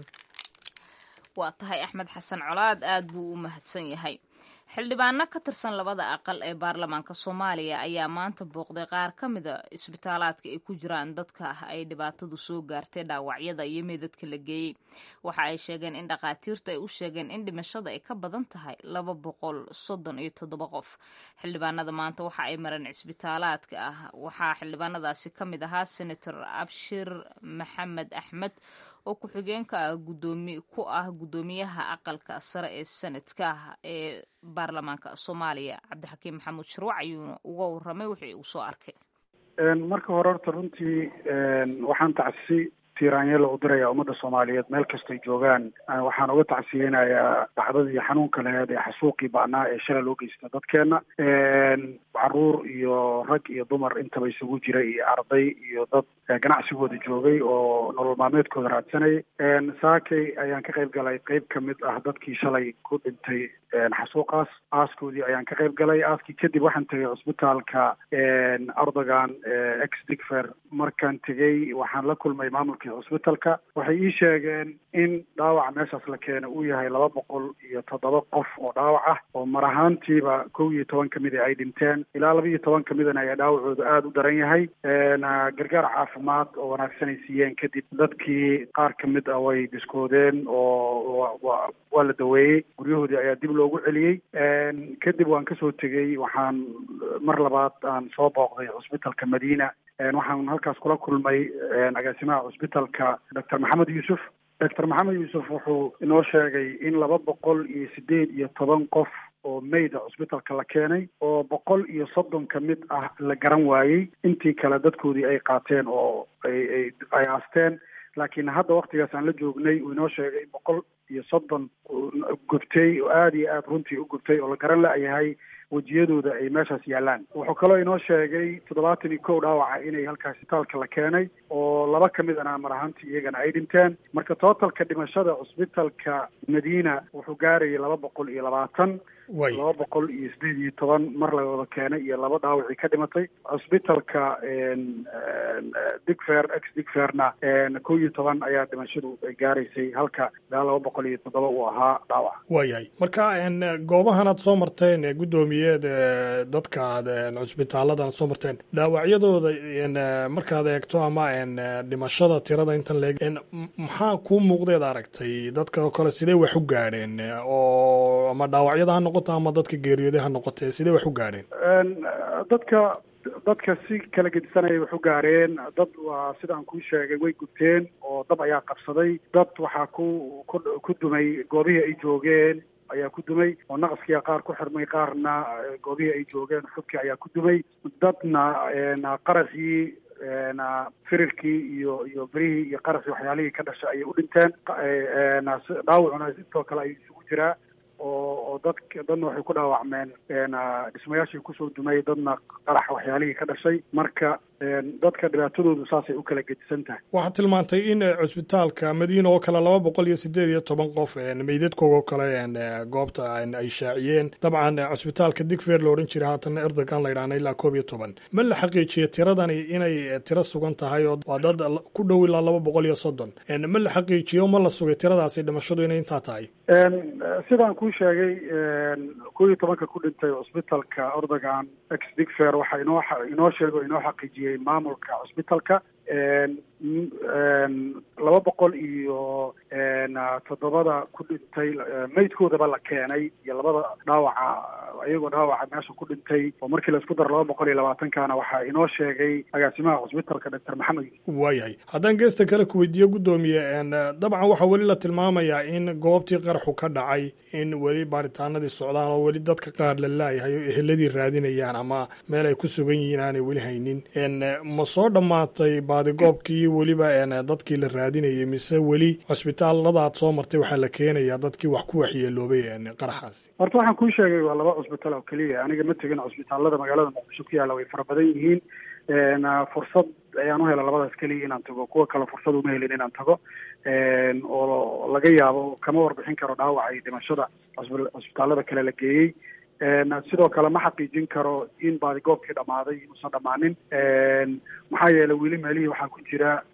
S1: waa tahay axmed xasan colaad aad buu u mahadsan yahay xildhibaano ka tirsan labada aqal ee baarlamaanka soomaaliya ayaa maanta booqday qaar ka mida isbitaalaadka ay ku jiraan dadka ay dhibaatadu soo gaartay dhaawacyada iyo meedadka la geeyey waxa ay sheegeen in dhakhaatiirtu ay u sheegeen in dhimashada ay ka badan tahay laba boqol soddon iyo toddoba qof xildhibaanada maanta waxa ay mareen cisbitaalaadka ah waxaa xildhibaanadaasi ka mid ahaa senator abshir maxamed axmed oo ku-xigeenka gudoomi ku ah guddoomiyaha aqalka sare ee sanadka ee baarlamaanka soomaaliya cabdixakiim maxamuud shirwac ayuuna uga waramay wixii uu soo arkay
S12: marka hore horta runtii waxaan tacsi tiiraanyelo u diraya ummadda soomaaliyeed meel kastoy joogaan waxaan uga tacsiyeynayaa dhacdadii xanuunka laheed ee xasuuqii ba'naa ee shalay loo geysta dadkeena caruur iyo rag iyo dumar intaba isugu jiray iyo arday iyo dad ganacsigooda joogay oo nolol maalmeedkooda raadsanayay saakay ayaan ka qayb galay qeyb ka mid ah dadkii shalay ku dhintay xasuuqaas aaskoodii ayaan ka qayb galay aaskii kadib waxaan tegay cusbitaalka ardogan ex digfer markaan tegey waxaan la kulmay maamulkii cusbitalka waxay ii sheegeen in dhaawaca meeshaas la keena uu yahay laba boqol iyo toddoba qof oo dhaawac ah oo mar ahaantiiba kow iyo toban kamid a ay dhinteen ilaa laba iyo toban kamidana ayaa dhaawacooda aada u daran yahay gargaar caafimaad oo wanaagsan ay siiyeen kadib dadkii qaar kamid ah way biskoodeen oo waa la daweeyey guryahoodii ayaa dib loogu celiyey kadib waan kasoo tegey waxaan mar labaad aan soo booqday cusbitalka madiina waxaan halkaas kula kulmay agaasimaha cusbitalka doctor maxamed yuusuf doctor maxamed yuusuf wuxuu inoo sheegay in laba boqol iyo sideed iyo toban qof oo mayda cusbitalka la keenay oo boqol iyo soddon ka mid ah la garan waayey intii kale dadkoodii ay qaateen oo ay ay ay aasteen laakiin hadda waktigaas aan la joognay uu inoo sheegay boqol iyo soddon gubtay oo aada iyo aada runtii u gubtay oo la garan la-yahay wejiyadooda ay meeshaas yaalaan wuxuu kaloo inoo sheegay toddobaatan iyo kow dhaawaca inay halkaas isbitaalka la keenay oo laba ka midana mar ahaantii iyagana ay dhinteen marka tootalka dhimashada cusbitalka madiina wuxuu gaarayay laba boqol iyo labaatan laba boqol iyo sideed iyo toban mar la wada keenay iyo laba dhaawacii ka dhimatay cusbitalka digfer ex digferna kow iyo toban ayaa dhimashadu gaaraysay halka ilaa laba boqol iyo toddoba uu ahaa dhaawac
S13: waayahay marka goobahan aad soo marteen gudoomiyeed dadka aad cusbitaaladan aad soo marteen dhaawacyadooda markaad eegto ama dhimashada tirada intan leeg maxaa kuu muuqdeed aragtay dadka oo kale sidee wax u gaadheen oo ama dhaawacyada ha noqoto ama dadka geeriyooday ha noqotee sidee wax u gaadheen
S12: dadka dadka si kala gedisanayay wax u gaareen dad waa sidaan kuu sheegay way gubteen oo dab ayaa qabsaday dad waxaa ku ku ku dumay goobihii ay joogeen ayaa ku dumay oo naqaskiia qaar ku xirmay qaarna goobihii ay joogeen xubkii ayaa ku dumay dadna qaraxii firirkii iyo iyo berihii iyo qaraxii waxyaalihii ka dhashay ayay u dhinteen dhaawacuna intoo kale ayuu isugu jiraa oo oo dad dadna waxay ku dhaawacmeen dhismayaashii kusoo dumay dadna qarax waxyaalihii ka dhashay marka dadka dhibaatadoodu saasay u kala gedisan tahay
S13: waxaad tilmaantay in cusbitaalka madiina oo kale laba boqol iyo sideed iyo toban qof meydadkooga oo kale goobta ay shaaciyeen dabcan cusbitaalka digfer la odhan jiray haatana erdogan la ydhahna ilaa koob iyo toban ma la xaqiijiye tiradani inay tiro sugan tahay oo waa dad ku dhow ilaa laba boqol iyo soddon ma la xaqiijiyo ma la sugay tiradaasi dhimashadu inay intaa tahay
S12: sidaan kuu sheegay kow iyo tobanka ku dhintay cusbitalka erdogan ex digfer waxaa inoo inoo sheegay oo inoo xaqiijiyey maamulka cusbitalka laba boqol iyo toddobada ku dhintay maydkoodaba la keenay iyo labada dhaawaca iyagoo dhaawaca meesha ku dhintay oo markii laisku daro laba boqol iyo labaatankana waxaa inoo sheegay agaasimaha cusbitalka doctor maxamed
S13: waayahay haddaan geesta kale ku weydiiyo guddoomiye dabcan waxaa weli la tilmaamayaa in goobtii qaraxu ka dhacay in weli baaritaanadii socdaan oo weli dadka qaar la laayahay oo eheladii raadinayaan ama meel ay ku sugan yihiin aanay weli haynin ma soo dhammaatay baadigoobkii weliba dadkii la raadinayay mise weli cusbitaalada aad soo martay waxaa la keenayaa dadkii wax ku waxyeeloobay qaraxaasi
S12: horta waxaan kuu sheegay waa laba cusbitaal oo keliya aniga ma tegin cusbitaalada magaalada muqdisho ku yaalla way fara badan yihiin fursad ayaan u hela labadaas keliya inaan tago kuwa kale fursad uma helin inaan tago oo laga yaabo kama warbixin karo dhaawaca iyo dhimashada cusbitaalada kale la geeyey sidoo kale ma xaqiijin karo in baadigoobkii dhammaaday inuusan dhammaanin maxaa yeelay weli meelihii waxaa ku jira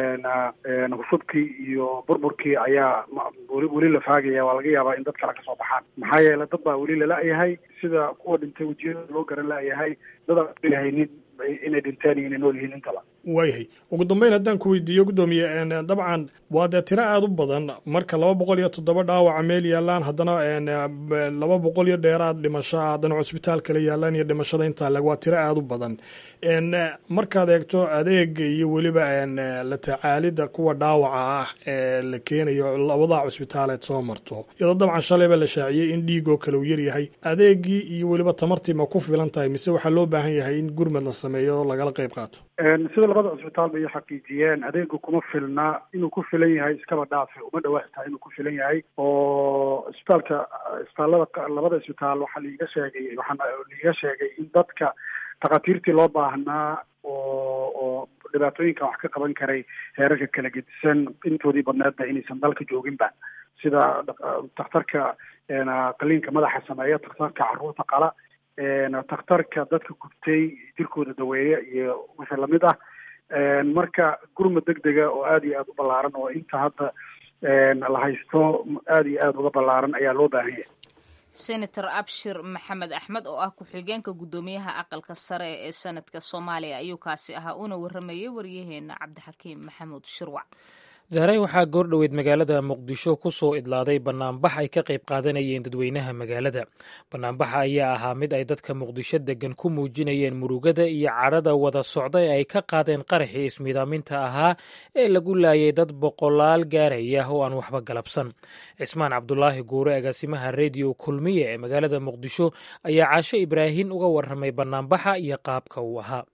S12: husubkii iyo burburkii ayaa weli weli la faagaya waa laga yaabaa in dad kale kasoo baxaan maxaa yeelay dad baa weli lala-yahay sida kuwa dhintay wejiyada loo garan la-yahay dad aan lahaynin inay dhinteen iyo inay nool yihiin intaba
S13: waayahay ugu dambeyn haddaan ku weydiiyo guddoomiye dabcan waa dee tiro aada u badan marka laba boqol iyo toddoba dhaawaca meel yaalaan haddana laba boqol iyo dheeraad dhimasho ah haddana cusbitaal kale yaalaan iyo dhimashada intaa leg waa tiro aada u badan markaad eegto adeega iyo weliba la tacaalida kuwa dhaawaca ah ee la keenayo labada cusbitaaleed soo marto iyadoo dabcan shalayba la shaaciyey in dhiigoo kale uu yaryahay adeegii iyo weliba tamartii ma ku filan tahay mise waxaa loo baahan yahay in gurmad la sameeyo oo lagala qayb qaato
S12: sida labada cusbitaal bay xaqiijiyeen adeegu kuma filna inuu ku filan yahay iskaba dhaafe uma dhawaaxtaa inuu ku filan yahay oo isbitaalka isbitaallada labada isbitaal waxaa liiga sheegay waxaa liiga sheegay in dadka takhaatiirtii loo baahnaa oo oo dhibaatooyinkan wax ka qaban karay heerarka kala gedisan intoodii badneedba inaysan dalka jooginba sida dakhtarka qaliinka madaxa sameeya dakhtarka carruurta qala takhtarka dadka gubtay jirkooda daweeya iyo wixii lamid ah marka gurmad deg dega oo aada iyo aada u ballaaran oo inta hadda la haysto aada iyo aada uga ballaaran ayaa loo baahan yahay
S1: senator abshir maxamed axmed oo ah ku-xigeenka guddoomiyaha aqalka sare ee sanadka soomaaliya ayuu kaasi ahaa una waramayay waryaheena cabdixakiim maxamuud shirwac
S2: zahray waxaa goordhoweyd magaalada muqdisho ku soo idlaaday banaanbax ay ka qayb qaadanayeen dadweynaha magaalada banaanbaxa ayaa ahaa mid ay dadka muqdisho degan ku muujinayeen murugada iyo cadhada wada socda ee ay ka qaadeen qaraxii ismiidaaminta ahaa ee lagu laayay dad boqolaal gaaraya oo aan waxba galabsan cismaan cabdulaahi guure agaasimaha rediyo kulmiye ee magaalada muqdisho ayaa caasho ibraahin uga warramay banaanbaxa iyo qaabka uu ahaa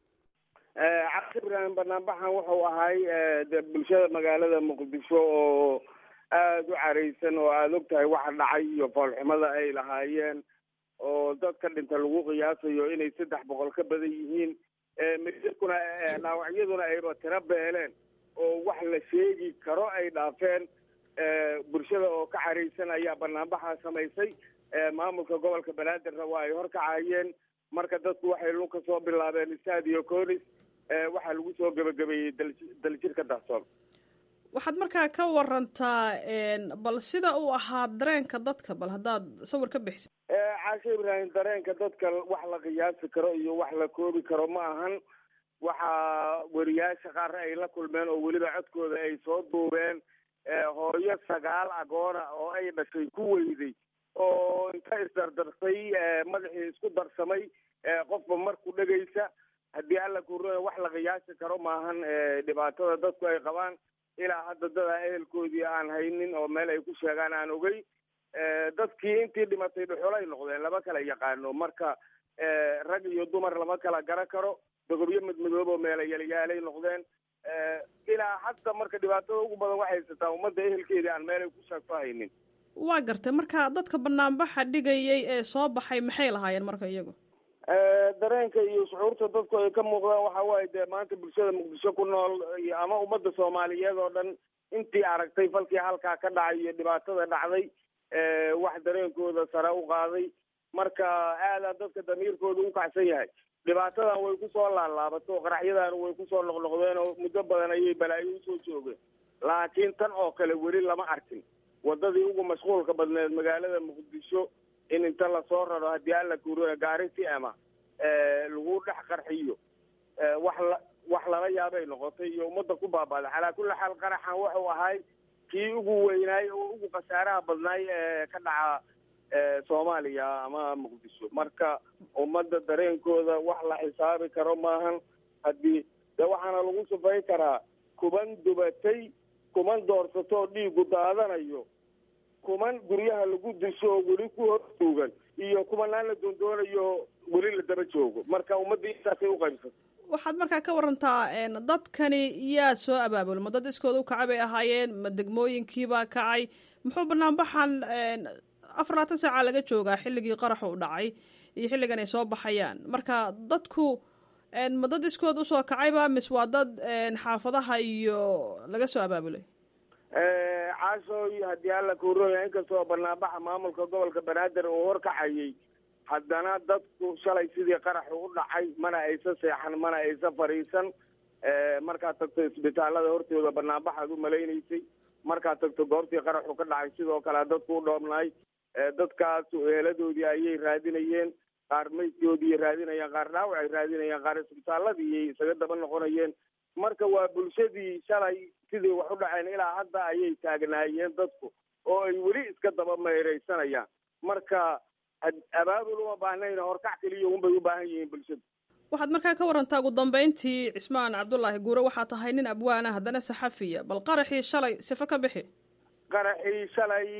S14: cabdi ibraahim banaanbaxan wuxuu ahay de bulshada magaalada muqdisho oo aada u caraysan oo aada og tahay waxa dhacay iyo foolxumada ay lahaayeen oo dadka dhinta lagu qiyaasayo inay saddex boqol ka badan yihiin midkuna dhaawacyaduna ayba tiro beeleen oo wax la sheegi karo ay dhaafeen bulshada oo ka caraysan ayaa banaanbaxa samaysay maamulka gobolka banaadirna waa ay horkacayeen marka dadku waxay lun ka soo bilaabeen stadio conis waxaa lagu soo gebagabeeyey daljirka dahsoon
S15: waxaad markaa ka warantaa bal sida uu ahaa dareenka dadka bal haddaad sawir ka bixiso
S14: caashe ibraahim dareenka dadka wax la qiyaasi karo iyo wax la koobi karo ma ahan waxaa weriyaasha qaar ay la kulmeen oo weliba codkooda ay soo duubeen hooyo sagaal agoona oo ay dhashay ku weyday oo inta isdardarsay madaxii isku darsamay qofba marku dhegaysa haddii alla kuurana wax la qiyaasi karo maahan dhibaatada dadku ay qabaan ilaa hadda dadaa ehelkoodii aan haynin oo meel ay ku sheegaan aan ogey dadkii intii dhimatay dhuxulay noqdeen lama kala yaqaano marka rag iyo dumar lama kala garan karo dogobyo madmadoob oo meela yalyaalay noqdeen ilaa hadda marka dhibaatada ugu badan waxay haysataa ummadda ehelkeedii aan meel ay ku sheegto haynin
S15: waa gartay marka dadka banaanbaxa dhigayay ee soo baxay maxay lahaayeen marka iyagu
S14: dareenka iyo shucuurta dadku ay ka muuqdaan waxa waaye dee maanta bulshada muqdisho ku nool ama ummadda soomaaliyeed oo dhan intii aragtay falkii halkaa ka dhacay iyo dhibaatada dhacday wax dareenkooda sare u qaaday marka aadaa dadka damiirkooda u kacsan yahay dhibaatadan way kusoo laalaabato oo qaraxyadan way kusoo noqnoqdeen oo muddo badan ayay balaayo usoo joogeen laakiin tan oo kale weli lama arkin wadadii ugu mashquulka badneed magaalada muqdisho in inta lasoo raro haddii alla kuuriyo gaari si ama lagu dhex qarxiyo wax la wax lala yaabay noqotay iyo ummadda ku baabaaday calaa kulli xaal qaraxan wuxuu ahay kii ugu weynaay oo ugu khasaaraha badnaay ee ka dhaca soomaaliya ama muqdisho marka ummadda dareenkooda wax la xisaabi karo maahan haddii de waxaana lagu sufay karaa kuman dubatay kuman doorsatoo dhiigu daadanayo kuman guryaha lagu disho oo weli ku hortuugan iyo kumanaan la doondoonayo weli la daba joogo marka ummaddii intaasay u qaybsatay
S15: waxaad markaa ka warantaa dadkani yaa soo abaabul ma dad iskooda u kacay bay ahaayeen ma degmooyinkiibaa kacay muxuu banaanbaxan afar labaatan saaca laga joogaa xilligii qaraxu u dhacay iyo xilligan ay soo baxayaan marka dadku ma dad iskood usoo kacayba mis waa dad xaafadaha iyo laga soo abaabulay
S14: caashooy haddii alla kuurooya inkastoo banaanbaxa maamulka gobolka banaadir uu horkacayay haddana dadku shalay sidii qaraxu u dhacay mana aysa seexan mana aysa fadhiisan markaad tagto isbitaalada hortooda banaanbaxaad u malaynaysay markaad tagto goobtii qaraxu ka dhacay sidoo kale dadku u dhoobnaay dadkaas eeladoodii ayay raadinayeen qaar maydkoodii raadinayaan qaar dhaawac ay raadinayaan qaar isbitaaladii isaga daba noqonayeen marka waa bulshadii shalay sidii wax u dhaceen ilaa hadda ayay taagnaayeen dadku oo ay weli iska daba meeraysanayaan marka abaabul uma baahnayn horkac keliya unbay u baahan yihiin bulshadu
S15: waxaad markaa ka warantaa ugu dambeyntii cismaan cabdullaahi guure waxaa tahay nin abwaana haddana saxafiya bal qaraxii shalay sifo ka bixi
S14: qaraxii shalay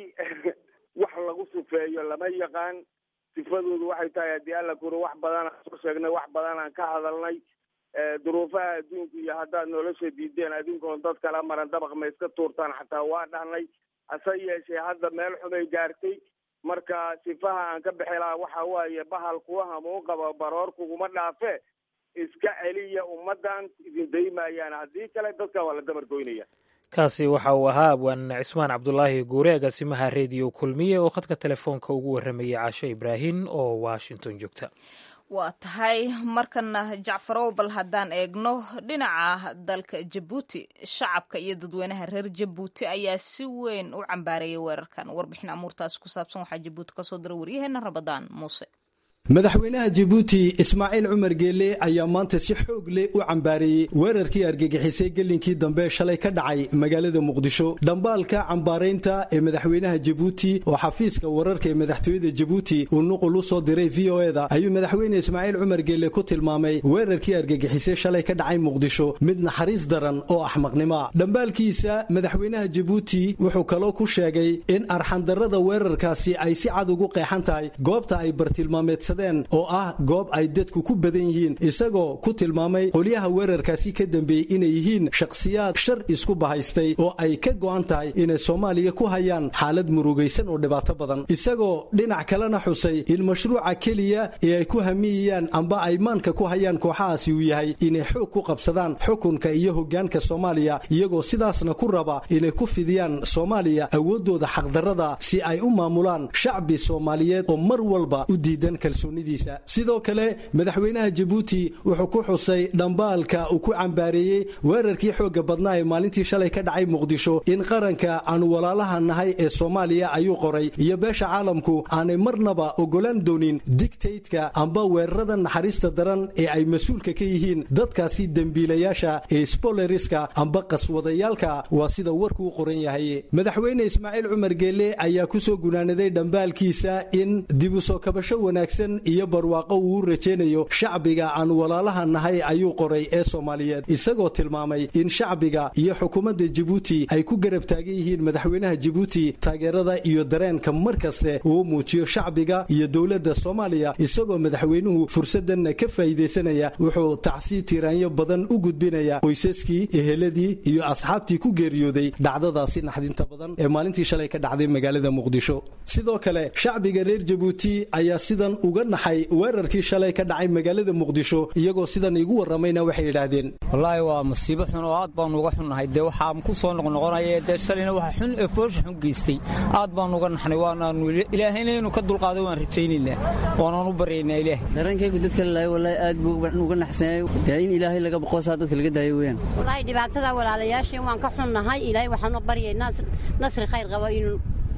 S14: wax lagu sifeeyo lama yaqaan sifadoodu waxay tahay haddii alla kure wax badanaan soo sheegnay wax badanaan ka hadalnay duruufaha adduunku iyo haddaad nolosha diideen adinkoon dad kala maran dabaq ma iska tuurtaan xataa waa dhahnay hase yeeshee hadda meel xumay gaartay marka sifaha aan ka bixi lahaa waxa waaye bahal kuwa hamuun qaba baroor kuguma dhaafe iska celiya ummaddan idin daymayaan haddii kale dadka waa la dabargoynaya
S2: kaasi waxa uu ahaa abwaan cismaan cabdulaahi guure agaasimaha rediyo kulmiye oo khadka telefoonka ugu warramayay caasho ibraahin oo washington joogta
S1: waa tahay markana jacfarow bal haddaan eegno dhinaca dalka jabuuti shacabka iyo dadweynaha reer jabuuti ayaa si weyn u cambaareeyay weerarkan warbixin amuurtaasi ku saabsan waxaa jabuuti kasoo dira waryaheena rabadaan muuse
S16: madaxweynaha jabuuti ismaaciil cumar geelle ayaa maanta si xoog leh u cambaareeyey weerarkii argagixisay gelinkii dambe shalay ka dhacay magaalada muqdisho dhambaalka cambaaraynta ee madaxweynaha jabuuti oo xafiiska wararka ee madaxtooyada jabuuti uu nuqul u soo diray v o eda ayuu madaxweyne ismaaciil cumar geelle ku tilmaamay weerarkii argagixisay shalay ka dhacay muqdisho mid naxariis daran oo axmaqnimoa dhambaalkiisa madaxweynaha jabuuti wuxuu kaloo ku sheegay in arxandarrada weerarkaasi ay si cad ugu qeexan tahay goobta ay bartilmaameed oo ah goob ay dadku ku badan yihiin isagoo ku tilmaamay qolyaha weerarkaasi ka dambeeyey inay yihiin shakhsiyaad shar isku bahaystay oo ay ka go'an tahay inay soomaaliya ku hayaan xaalad murugaysan oo dhibaato badan isagoo dhinac kalena xusay in mashruuca keliya ee ay ku hamiyayaan amba ay maanka ku hayaan kooxahaasi uu yahay inay xoog ku qabsadaan xukunka iyo hoggaanka soomaaliya iyagoo sidaasna ku raba inay ku fidiyaan soomaaliya awooddooda xaqdarrada si ay u maamulaan shacbi soomaaliyeed oo mar walba u diidan sidoo kale madaxweynaha jabuuti wuxuu ku xusay dhambaalka uu ku cambaareeyey weerarkii xoogga badnaa ee maalintii shalay ka dhacay muqdisho in qaranka aanu walaalaha nahay ee soomaaliya ayuu qoray iyo beesha caalamku aanay marnaba ogolaan doonin digtaydka amba weerarada naxariista daran ee ay mas-uulka ka yihiin dadkaasi dembiilayaasha ee sboleriska amba qaswadayaalka waa sida warku u qoran yahay madaxweyne ismaaciil cumar geelle ayaa kusoo gunaanaday dhambaalkiisa in dibusoo kabasho wanaagsan iyo barwaaqo uu u rajaynayo shacbiga aan walaalaha nahay ayuu qoray ee soomaaliyeed isagoo tilmaamay in shacbiga iyo xukuumadda jabuuti ay ku garab taagan yihiin madaxweynaha jabuuti taageerada iyo dareenka mar kaste uu muujiyo shacbiga iyo dowladda soomaaliya isagoo madaxweynuhu fursadanna ka faa'iidaysanaya wuxuu tacsi tiiraanyo badan u gudbinaya qoysaskii eheladii iyo asxaabtii ku geeriyooday dhacdadaasi naxdinta badan ee maalintii shalay ka dhacday magaalada muqdisho sidoo kale shacbiga reer jabuuti ayaa sidan uga naxay weerarkii shalay ka dhacay magaalada muqdisho iyagoo sidan igu warramayna waxay yidhaahdeen
S5: wallaahi waa masiibo xun oo aad baanu uga xunnahay dee waxaan ku soo noqnoqonaya dee shalayna waxa xun ee foosha xun geystay aad baanu uga naxnay waanaanu ilaahayna inuu ka dulqaaday waan rajaynaynaa waanaan u baryaynaa ilaahay
S17: dareenkaygu dadka lalaay wallaahi aad buu uga naxsanyahay dee in ilaahay laga boqosaa dadka laga daayo weeyaan
S18: wallaahi dhibaatada walaalayaasheen waan ka xunnahay ilaahay waxaanu baryaynaa nasri khayr qaba inuu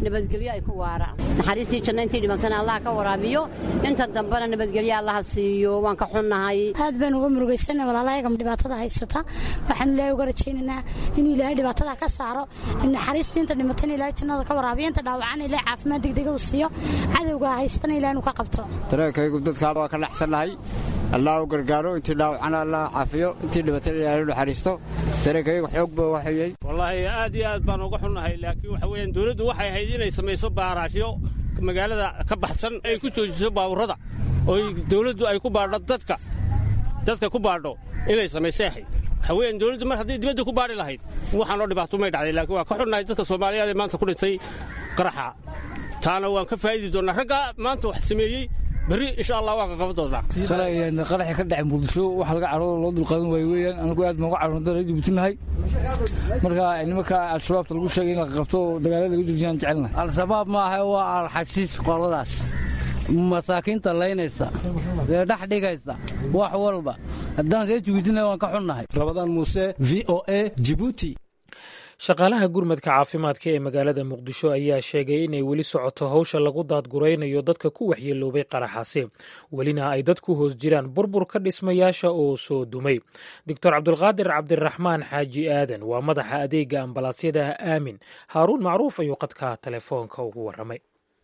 S18: nabadgelyo ay ku waaraan naxariistii janna intii dhimatana allah ka waraabiyo inta dambena nabadgelyo allaha siiyo waan ka xunnahay
S19: aad baan uga murugaysana walaalahayagam dhibaatada haysata waxaan ilaahay uga rajaynaynaa inuu ilaahay dhibaatada ka saaro naxariistii inta dhimatana ilaahay jannada ka waraabiyo inta dhaawacana ilaahay caafimaad degdega uu siiyo cadowga haystana ilahay inuu ka qabto
S20: dareenkaygu dadkaa waa ka dhaxsannahay allah u gargaaro intii dhaawacana allah caafiyo intii dhibatana ilaahay naxariisto dareenkaygu xoog baa waxayey
S21: wallaahi aad iyo aad baan uga xunnahay laakiin waxa weeyaan dowladdu waxay ahayd inay samayso baaraashyo magaalada ka baxsan ay ku joojiso baaburrada oo dowladdu ay ku baadho dadka dadka ku baadho inay samaysay ahayd waxa weeyaan dowladdu mar haddii dibadda ku baadhi lahayd waxaanoo dhibaato may dhacday laakiin waan ka xunnahay dadka soomaaliyeed ee maanta ku dhintay qaraxa taana waan ka faa'idi doonnaa raggaa maanta wax sameeyey berri insha allah waan ka qaban doonaa
S4: shalay qaraxi ka dhacay muqdisho waxa laga caro loo dulqaadan waayo weeyaan anagu aad baan uga carona dara dibutinahay marka nimanka al-shabaabta lagu sheegay in la qabto dagaalada lagu joojiyaan jecelnahay
S22: al-shabaab maaha waa alxashiis qoladaas masaakiinta laynaysa ee dhex dhigaysa wax walba haddaan see jibuutina waan ka xunnahay
S16: rabadaan muuse v o a jibuuti
S2: shaqaalaha gurmadka caafimaadka ee magaalada muqdisho ayaa sheegay inay weli socoto hawsha lagu daadguraynayo dadka ku waxyeeloobay qaraxaasi welina ay dad ku hoos jiraan burburka dhismayaasha oo soo dumay doctor cabdulqaadir cabdiraxmaan xaaji aadan waa madaxa adeega ambalaasyada aamin haaruun macruuf ayuu qadka telefoonka ugu waramay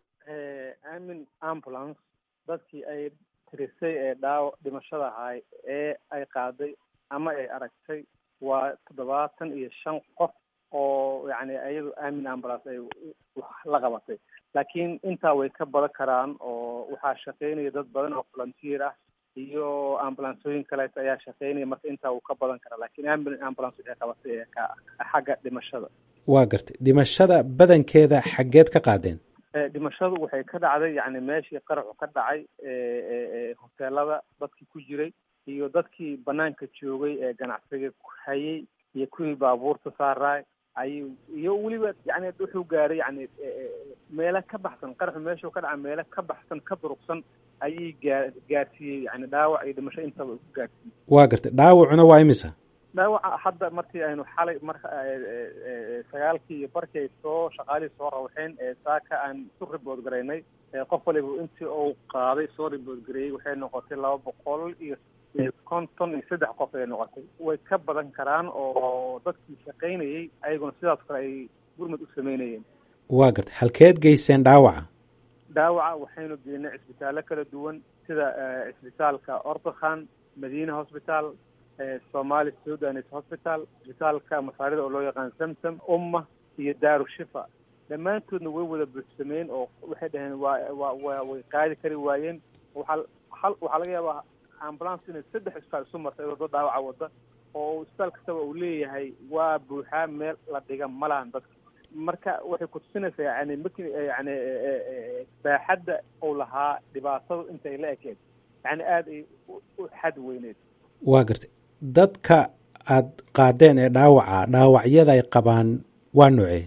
S23: aamin ambulance dadkii ay tirisay ee dhaawac dhimashada ahay ee ay qaaday ama ay aragtay waa toddobaatan iyo shan qof oo yacni iyadu aamin ambulance ay wax la qabatay laakiin intaa way ka badan karaan oo waxaa shaqaynaya dad badan oo volunteer ah iyo ambulansooyin kaleeto ayaa shaqaynaya marka intaa wuu ka badan karaa laakiin aamin ambulance waxay qabatay ee ka xagga dhimashada
S24: waa gartay dhimashada badankeeda xaggeed ka qaadeen
S23: dhimashadu waxay ka dhacday yacni meeshii qaraxu ka dhacay hoteelada dadkii ku jiray iyo dadkii banaanka joogay ee ganacsiga hayay iyo kuwii baabuurta saaraay ay iyo weliba yani wuxuu gaaray yani meelo ka baxsan qaraxu meeshuu ka dhaca meelo ka baxsan ka durugsan ayay gaa gaarsiiyey yani dhaawac iyo dhimasho intaba ku gaarsiiyey
S24: waa gartay dhaawacuna waa imisa
S23: dhaawaca hadda markii aynu xalay marka sagaalkii iyo barkii ay soo shaqaalihii soo rawxeen ee saaka aan isu ribood garaynay qof waliba intii uu qaaday soo ribood gareeyey waxay noqotay laba boqol iyo konton iyo saddex qof ay noqotay way ka badan karaan oo dadkii shaqaynayey ayaguna sidaas kale ay gurmad u sameynayeen
S24: waa gartay halkeed geyseen dhaawaca
S23: dhaawaca waxaynu geynay cisbitaallo kala duwan sida cisbitaalka ortokhan madiina hosbitaal somali sudanis hosbital cisbitaalka masaarida oo loo yaqaan samsam umma iyo daaru shifa dhammaantoodna way wada buuxsameen oo waxay dhaheen waa waa waa way qaadi kari waayeen waxaa hal waxaa laga yaabaa ambulance inay saddex isbitaal isu martay waddo dhaawaca wadda oo isbitaal kastaba uu leeyahay waa buuxaa meel la dhiga malahan dadka marka waxay kutusinaysaa yani marki yani baaxadda uu lahaa dhibaatadu intay la ekeed yani aada ay u xad weyneed
S24: waa gartay dadka aad qaadeen ee dhaawaca dhaawacyada ay qabaan waa noocee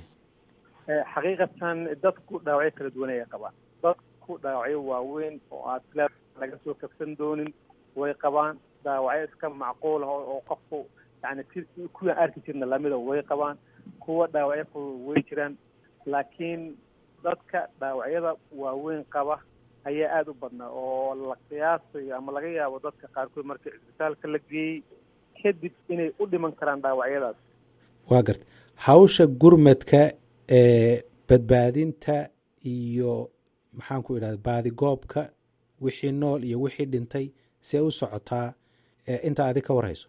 S23: xaqiiqatan dadku dhaawacyo kala duwan ayay qabaan dadku dhaawacyo waaweyn oo aad sila laga soo kabsan doonin way qabaan dhaawacyo iska macquul ah oo qofku yani si kuwaan arki jirna lamida way qabaan kuwa dhaawacyo fudud way jiraan laakiin dadka dhaawacyada waaweyn qaba ayaa aada u badnaa oo la qiyaasayo ama laga yaabo dadka qaarkood markii cisbitaalka la geeyey kadib inay u dhiman karaan dhaawacyadaas
S24: waa gartay hawsha gurmadka ee badbaadinta iyo maxaan ku idhahda baadigoobka wixii nool iyo wixii dhintay see u socotaa inta adi ka warhayso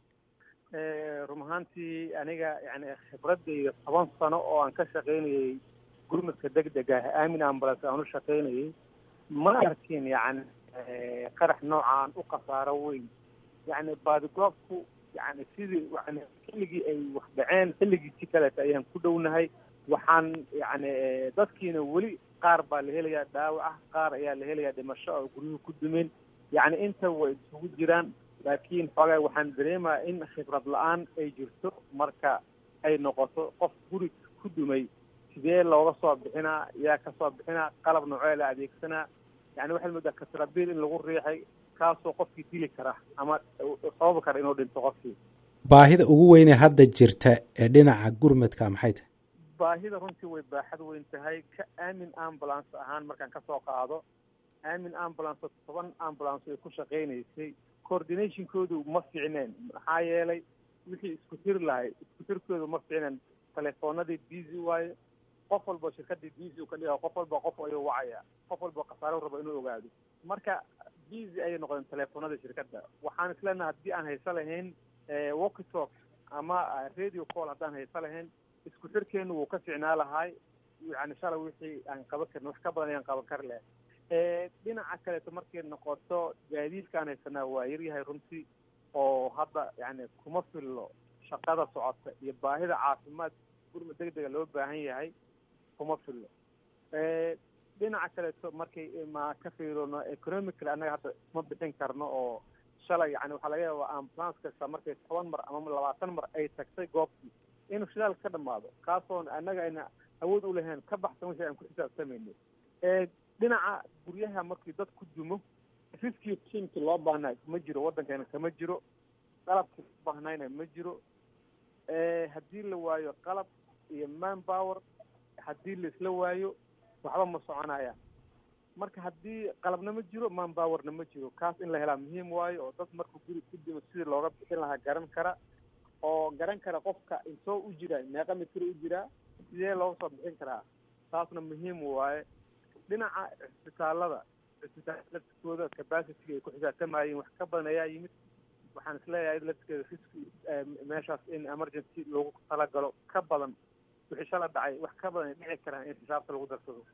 S23: run ahaantii aniga yani khibradayda toban sano oo aan ka shaqaynayay gurmadka deg deg ah aamin ambulance aan u shaqaynayay ma arkin yani qarax noocaan u khasaaro weyn yani baadigoobku yani sidii yani xilligii ay wax dhaceen xilligiisi kaleeta ayaan ku dhownahay waxaan yani dadkiina weli qaar baa la helayaa dhaawac ah qaar ayaa la helayaa dhimasho oo guryuhu ku dumeen yani inta way isugu jiraan laakiin xoogaa waxaan dareemaya in khibrad la-aan ay jirto marka ay noqoto qof guri ku dumay sidee looga soo bixinaa yaa ka soo bixinaa qalab noocee la adeegsanaa yani waxaad moodaa katrabiil in lagu riixay kaasoo qofkii dili kara ama sababi kara inuu dhinto qofkii
S24: baahida ugu weynee hadda jirta ee dhinaca gurmadka maxay tahay
S23: baahida runtii way baaxad weyn tahay ka aamin ambulance ahaan markaan kasoo qaado aamin ambulance toban ambulance ay ku shaqaynaysay coordinationkoodu ma fiicneen maxaa yeelay wixii isku tiri lahay isku tirkoodu ma fiicneen telefoonadii busy waaye qof walba shirkadii busy u ka dhiga qof walba qof ayuu wacaya qof walba khasaare rabo inuu ogaado marka busy ayay noqdeen telefoonada shirkadda waxaan isleenahay haddii aan hayso lahayn walkie talk ama radio call haddaan hayso lahayn isku xirkeenu wuu ka ficnaa lahay yani shalay wixii aan qaban karin wax ka badan ayaan qaban kari lahay dhinaca kaleeto markay noqoto gaadiidkaan haysanaa waa yaryahay runtii oo hadda yani kuma fillo shaqada socota iyo baahida caafimaad gurma deg dega loo baahan yahay kuma fillo dhinaca kaleeto markay ma ka fiirino economically annaga hadda ma bixin karno oo shalay yani waxaa laga yaabaa ambulance kasta markay toban mar ama labaatan mar ay tagtay goobtii inuu shidaal ka dhamaado kaasoon annaga ayna awood u lahayn ka baxsan wixii aan ku xisaabtamayno dhinaca guryaha markii dad ku dumo riskii tiimki loo baahnaa ma jiro waddankeena kama jiro qalabkii loo baahnayna ma jiro haddii la waayo qalab iyo man power haddii laisla waayo waxba ma soconayaan marka haddii qalabna ma jiro man powerna ma jiro kaas in la helaa muhiim waayo oo dad markuu guri ku dimo sidii looga bixin lahaa garan kara oo garan kara qofka intoo u jiraa meeqa mitir u jiraa sidee looga soo bixin karaa taasna muhiim waaye dhinaca cisbitaalada cisbitaalada laftikooda capacity ay ku xisaabtamayeen wax ka badan ayaa yimid waxaan isleeyahay laftigeeda riski meeshaas in emergency loogu talagalo ka badan wixii shala dhacay wax ka badan ay dhici karaan in xisaabta lagu darsado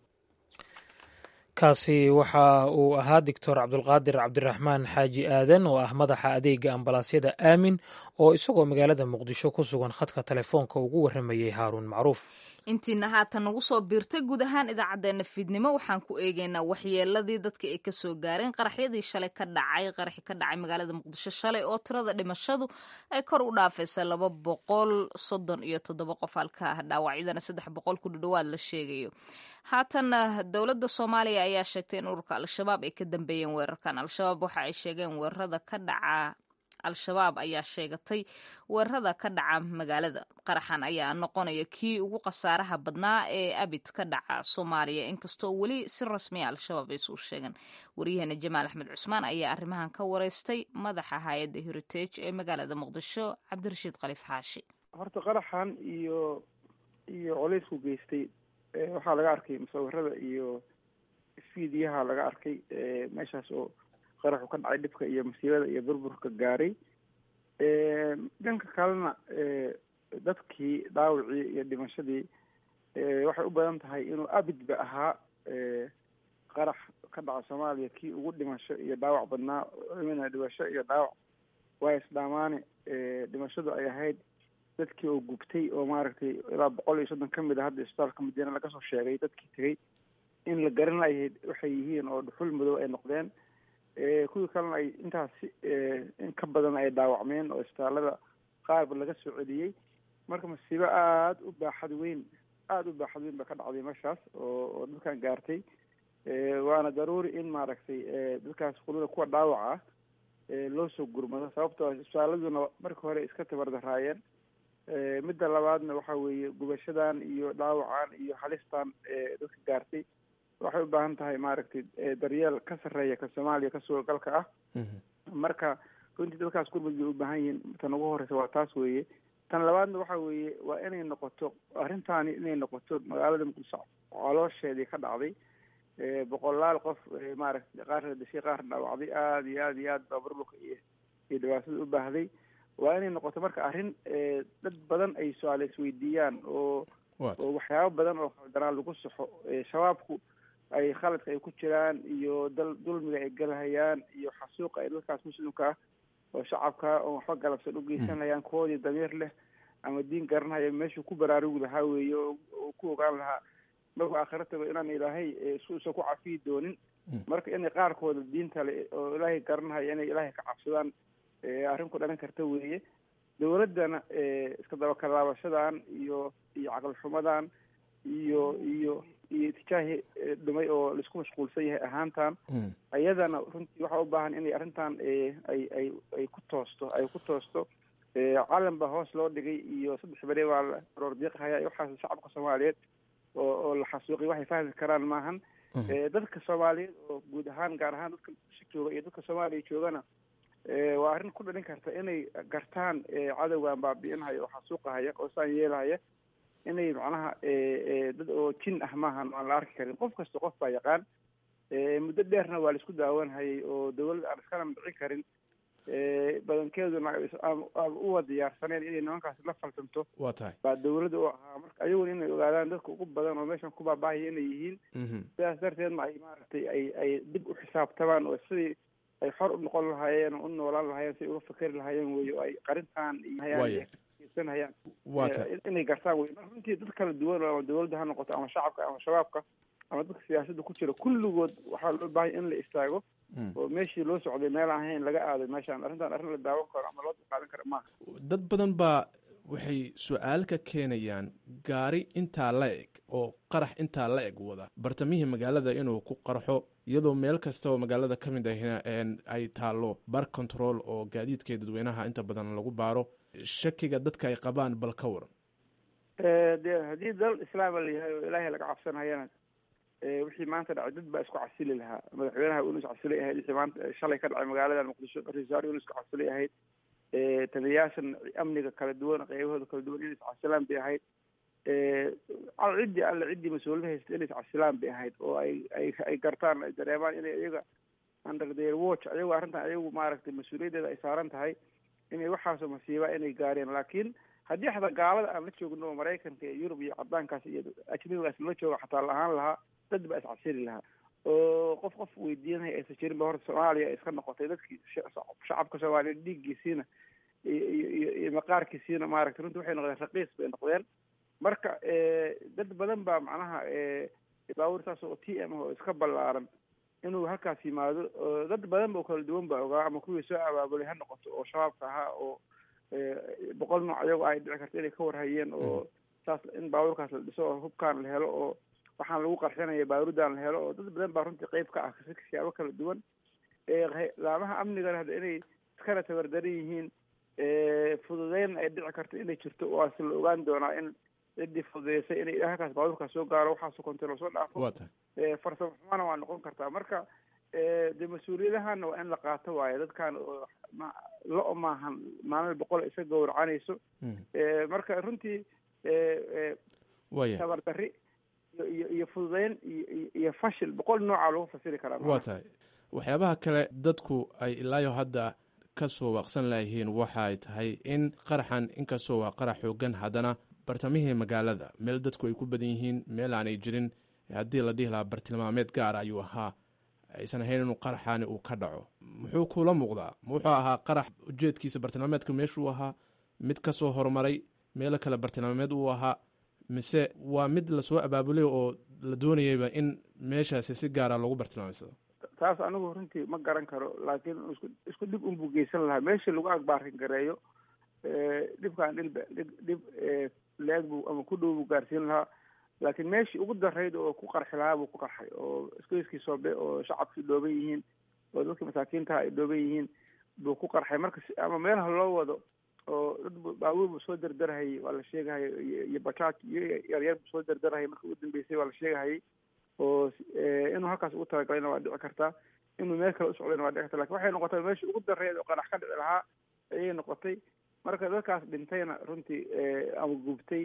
S2: kaasi waxa uu ahaa doctor cabdulqaadir cabdiraxmaan xaaji aadan oo ah madaxa adeega ambalaasyada aamin oo isagoo magaalada muqdisho ku sugan khadka telefoonka ugu warramayey haaruun macruuf
S1: intiina haatan nagu soo biirtay guud ahaan idaacaddeenna fiidnimo waxaan ku eegeynaa waxyeeladii dadka ay kasoo gaareen qaraxyadii shalay ka dhacay qaraxi ka dhacay magaalada muqdisho shalay oo tirada dhimashadu ay kor u dhaafaysa laba boqol soddon iyo toddoba qof halka ah dhaawacyadana saddex boqol ku dhudhowaad la sheegayo haatan dowladda soomaaliya ayaa sheegtay in ururka al-shabaab ay ka dambeeyeen weerarkan al-shabaab waxa ay sheegeen weerarada ka dhaca al-shabaab ayaa sheegatay weerarada ka dhaca magaalada qaraxan ayaa noqonaya kii ugu khasaaraha badnaa ee abid ka dhaca soomaaliya inkastoo weli si rasmiya al-shabaab ay suu sheegeen waryaheena jamaal axmed cusmaan ayaa arrimahan ka wareystay madaxa hay-adda heritage ee magaalada muqdisho cabdirashiid khaliif xaashi
S23: horta qaraxan iyo iyo colaysku geystay waxaa laga arkay musawirada iyo fiidiyaha laga arkay meeshaas oo qaraxu ka dhacay dhibka iyo masiibada iyo burburka gaaray dhanka kalena dadkii dhaawacii iyo dhimashadii waxay u badan tahay inuu abidba ahaa qarax ka dhaca soomaaliya kii ugu dhimasho iyo dhaawac badnaa mina dhimasho iyo dhaawac waa isdhaamaane dhimashadu ay ahayd dadkii oo gubtay oo maaragtay ilaa boqol iyo soddon ka mid a hadda isbitaalka madiina laga soo sheegay dadkii tegay in la garan layahay waxay yihiin oo dhuxul madow ay noqdeen kuwii kalena ay intaas in ka badan ay dhaawacmeen oo isbitaalada qaarba laga soo celiyey marka masiibo aada u baaxad weyn aada u baaxad weyn ba ka dhacday meeshaas oo oo dadkan gaartay waana daruuri in maaragtay dadkaas qulada kuwa dhaawaca ah loo soo gurmado sababtoo isbitaaladuna marka hore iska tabardaraayeen midda labaadna waxa weeye gubashadan iyo dhaawacan iyo halistan dadka gaartay waxay u baahan tahay maaragtay daryeel ka sarreeya ka soomaaliya ka suuragalka ah marka runtii dadkaas gurmud bay u baahan yihiin tan ugu horeysa waa taas weeye tan labaadna waxa weeye waa inay noqoto arrintaani inay noqoto magaalada muqdisho caloosheedii ka dhacday boqolaal qof maaragtay qaarna dhashay qaarna dhaawacday aada iyo aada iyo aad baa burburka iyo iyo dhibaatada u baahday waa inay noqoto marka arrin dad badan ay su-aale isweydiiyaan oo oo waxyaabo badan oo khaldanaan lagu saxo shabaabku ay khaladka ay ku jiraan iyo dal dulmiga ay galhayaan iyo xasuuqa ay dadkaas muslimka ah oo shacabka oo waxba galabsan u geysanayaan kuwoodii damiir leh ama diin garanhaya meeshuu ku baraarugi lahaa weeye oo ku ogaan lahaa markuu aakhira tago inaan ilaahay isuusan ku cafiyi doonin marka inay qaarkooda diinta le oo ilaahay garanhaya inay ilaahay ka cabsadaan arrin ku dhalin karta weeye dowladdana iska dabakalaabashadan iyo iyo caqli xumadan iyo iyo iyo itijaahi dhumay oo laisku mashquulsan yahay ahaantan ayadana runtii waxaa u baahan inay arrintan ay ay ay ku toosto ay ku toosto calan baa hoos loo dhigay iyo saddex bere waa la roor diiqhaya waxaas shacabka soomaaliyeed oo oo la xasuuqay waxay fahmi karaan maahan dadka soomaaliyeed oo guud ahaan gaar ahaan dadka si jooga iyo dadka soomaaliya joogana waa arrin ku dhalin karta inay gartaan cadowgan baabi'inhaya oo xasuuqahaya oo saan yeelahaya inay macnaha dad oo jin ah maahan aan la arki karin qof kasta qof baa yaqaan muddo dheerna waa la isku daawanhayay oo dawladda aan iskana dhicin karin badankeeduna aan uwa diyaarsaneen inay nimankaasi la falsanto
S3: waa tahay
S23: baa dawladda u ahaa marka ayaguna inay ogaadaan dadka ugu badan oo meeshan ku baabahaya inay yihiin sidaas darteedna ay maaragtay ay ay dib u xisaabtamaan oo sidii ay xor u noqon lahaayeen oo u noolaan lahaayeen si ay uga fakeri lahaayeen wey oo ay qarintaan iyosanhayaan inay gartaan wey marka runtii dad kala duwan ama dawladda ha noqoto ama shacabka ama shabaabka ama dadka siyaasadda ku jira kulligood waxaa loo baahanya in la istaago oo meeshii loo socday meel aan ahayn laga aaday meeshaan arrintan arrin la daawan karo ama loo qaadan karo maaha
S3: dad badan baa waxay su-aal ka keenayaan gaari intaa la eg oo qarax intaa la eg wada bartamihii magaalada inuu ku qarxo iyadoo meel kasta oo magaalada ka mid ahina ay taalo bar control oo gaadiidka dadweynaha inta badan lagu baaro shakiga dadka ay qabaan bal ka waran
S23: de haddii dal islaama la yahay oo ilaahay laga cabsanayana wixii maanta dhacay dad baa isku casili lahaa madaxweynaha unu iscasilay ahayd wixii maanta shalay ka dhacay magaalada muqdisho ra-isul wasaare unu isku casilay ahayd taliyayaashan amniga kala duwan qeybahooda kala duwan inay iscasilaan bay ahayd ciddii alle ciddii mas-uuliyada haysta inay iscasilaan bay ahayd oo ay ay ay gartaan ay dareemaan inay iyaga under their watch ayagu arrintan ayagu maaragtay mas-uuliyaddeeda ay saaran tahay inay waxaasoo masiibaa inay gaareen laakiin haddii xataa gaalada aan la joogno oo maraykanka iyo yurub iyo cadaankaas iyo ajnabigaas la jooga xataa la ahaan lahaa dad baa iscasili lahaa oo qof qof weydiinaya aysan jirin ba horta soomaaliya iska noqotay dadkii shacabka soomaaliya dhiiggiisiina iyo iyo iyo maqaarkiisiina maaragtay runtii waxay noqdeen raqiis bay noqdeen marka dad badan baa macnaha baabuur saas oo t m oo iska ballaaran inuu halkaas yimaado dad badan ba kala duwan baa ogaa ama kuwii soo abaabulay ha noqoto oo shabaabka ahaa oo boqol nooc ayago ay dhici karto inay ka warhayeen oo saas in baabuurkaas la dhiso oo hubkaan la helo oo waxaan lagu qarxinaya baarudan la helo oo dad badan baa runtii qeyb ka ah siyaabo kala duwan laamaha amnigana hadda inay iskana tabardaran yihiin fududeyn ay dhici karto inay jirto waase la ogaan doonaa in ciddii fududeysay inay halkaas baabuurkaas soo gaaro waxaasoo kontarool soo dhaafo farsamo xumana waa noqon kartaa marka de mas-uuliyadahana waa in la qaato waayo dadkan lo maahan maalin boqol isa gowracanayso marka runtii tabardari iyo iyo fududeyn iyo iyo fashil boqol nooca lagu fasiri karaa
S3: waa tahay waxyaabaha kale dadku ay ilaayo hadda ka soo waaqsan layihiin waxa ay tahay in qaraxan inkastoo waa qarax xoogan haddana bartamihii magaalada meel dadku ay ku badan yihiin meel aanay jirin haddii la dhihi lahaa bartilmaameed gaara ayuu ahaa aysan ahayn inuu qaraxaani uu ka dhaco muxuu kula muuqdaa ma wuxuu ahaa qarax ujeedkiisa bartilmaameedka meeshuu ahaa mid ka soo horumaray meelo kale bartilmaameed uu ahaa mise waa mid lasoo abaabulay oo la doonayayba in meeshaasi si gaara loogu bartilmaamsado
S23: taas anigu runtii ma garan karo laakiin isku isku dhib unbuu geysan lahaa meeshii lagu agbaarin gareeyo dhibkaan dhilba dhib dhib leeg buu ama ku dhow buu gaarsiin lahaa laakiin meeshii ugu darayd oo ku qarxi lahaa buu ku qarxay oo iskoyskii soobe oo shacabkii dhooban yihiin oo dadkii masaakiintaha ay dhooban yihiin buu ku qarxay marka ama meelaha loo wado oo dad baabuur buu soo derderhayay waa la sheegahayay iyo bajaaj iyo yaryar buu soo derderhayay marka ugu dambeysay waa la sheegahayay oo inuu halkaas ugu talagalayna waa dhici kartaa inuu meel kale usocdayna waa dhici karta lakin waxay noqotay meeshii ugu dareed oo qanax ka dhici lahaa ayay noqotay marka dadkaas dhintayna runtii ama gubtay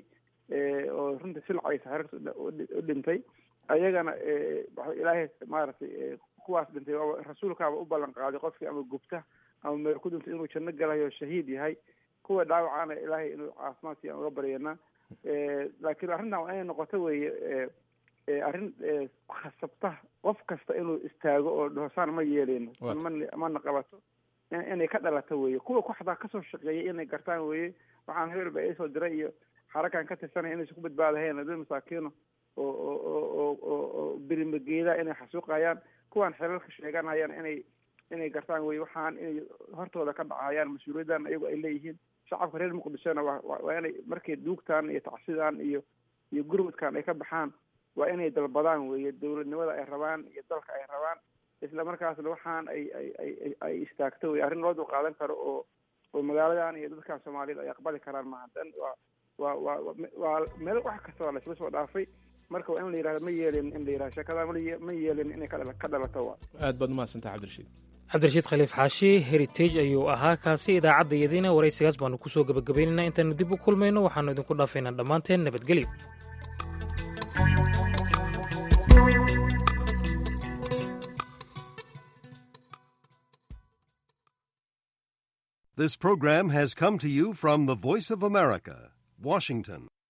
S23: oo runtii silcaysa xerarta u dhintay ayagana ilaahay maaragtay kuwaas dhintay rasuulkaaba u ballan qaaday qofkii ama gubta ama meel ku dhintay inuu janno galayo shahiid yahay kuwa dhaawacana ilaahay inuu caafimaad siiyan uga baryana laakiin arrintan waa inay noqoto weeye arrin khasabta qof kasta inuu istaago oo dhahosaan ma yeeleyno mana qabato inay ka dhalato weye kuwa ku xataa kasoo shaqeeyay inay gartaan weye waxaan hebel ba isoo diray iyo xarakan ka tirsanaya inaysan ku badbaadahayn dad masaakiino oo oo oo oo oo birimageeda inay xasuuqayaan kuwaan xelalka sheeganayaan inay inay gartaan weye waxaan inay hortooda ka dhacayaan mas-uuliyaddan iyagu ay leeyihiin shacabka reer muqdishona waa waa inay markay duugtaan iyo tacsidaan iyo iyo gurmudkan ay ka baxaan waa inay dalbadaan weye dowladnimada ay rabaan iyo dalka ay rabaan isla markaasna waxaan ay ay ay ay istaagto wey arrin loo dulqaadan karo oo
S6: oo magaaladan iyo dadkan soomaaliyed ay aqbali karaan maaha dan waa waa waa waa meel wax kasta waa laisla soo dhaafay marka waa in la yidhahdo ma yeelin in la yidhahdo sheekada ma yeelin inay ka dhala ka dhalato waa
S3: aad baad umahadsantaha cabdirashiid
S2: cabdirashiid khaliif xaashi heritage ayuu ahaa kaasi idaacadda iyadiina waraysigaas baanu kusoo gebagabaynaynaa intaanu dib u kulmayno waxaanu idinku dhaafaynaa dhammaanteen nabadgelyo
S7: This program has come to you from the Voice of America, Washington.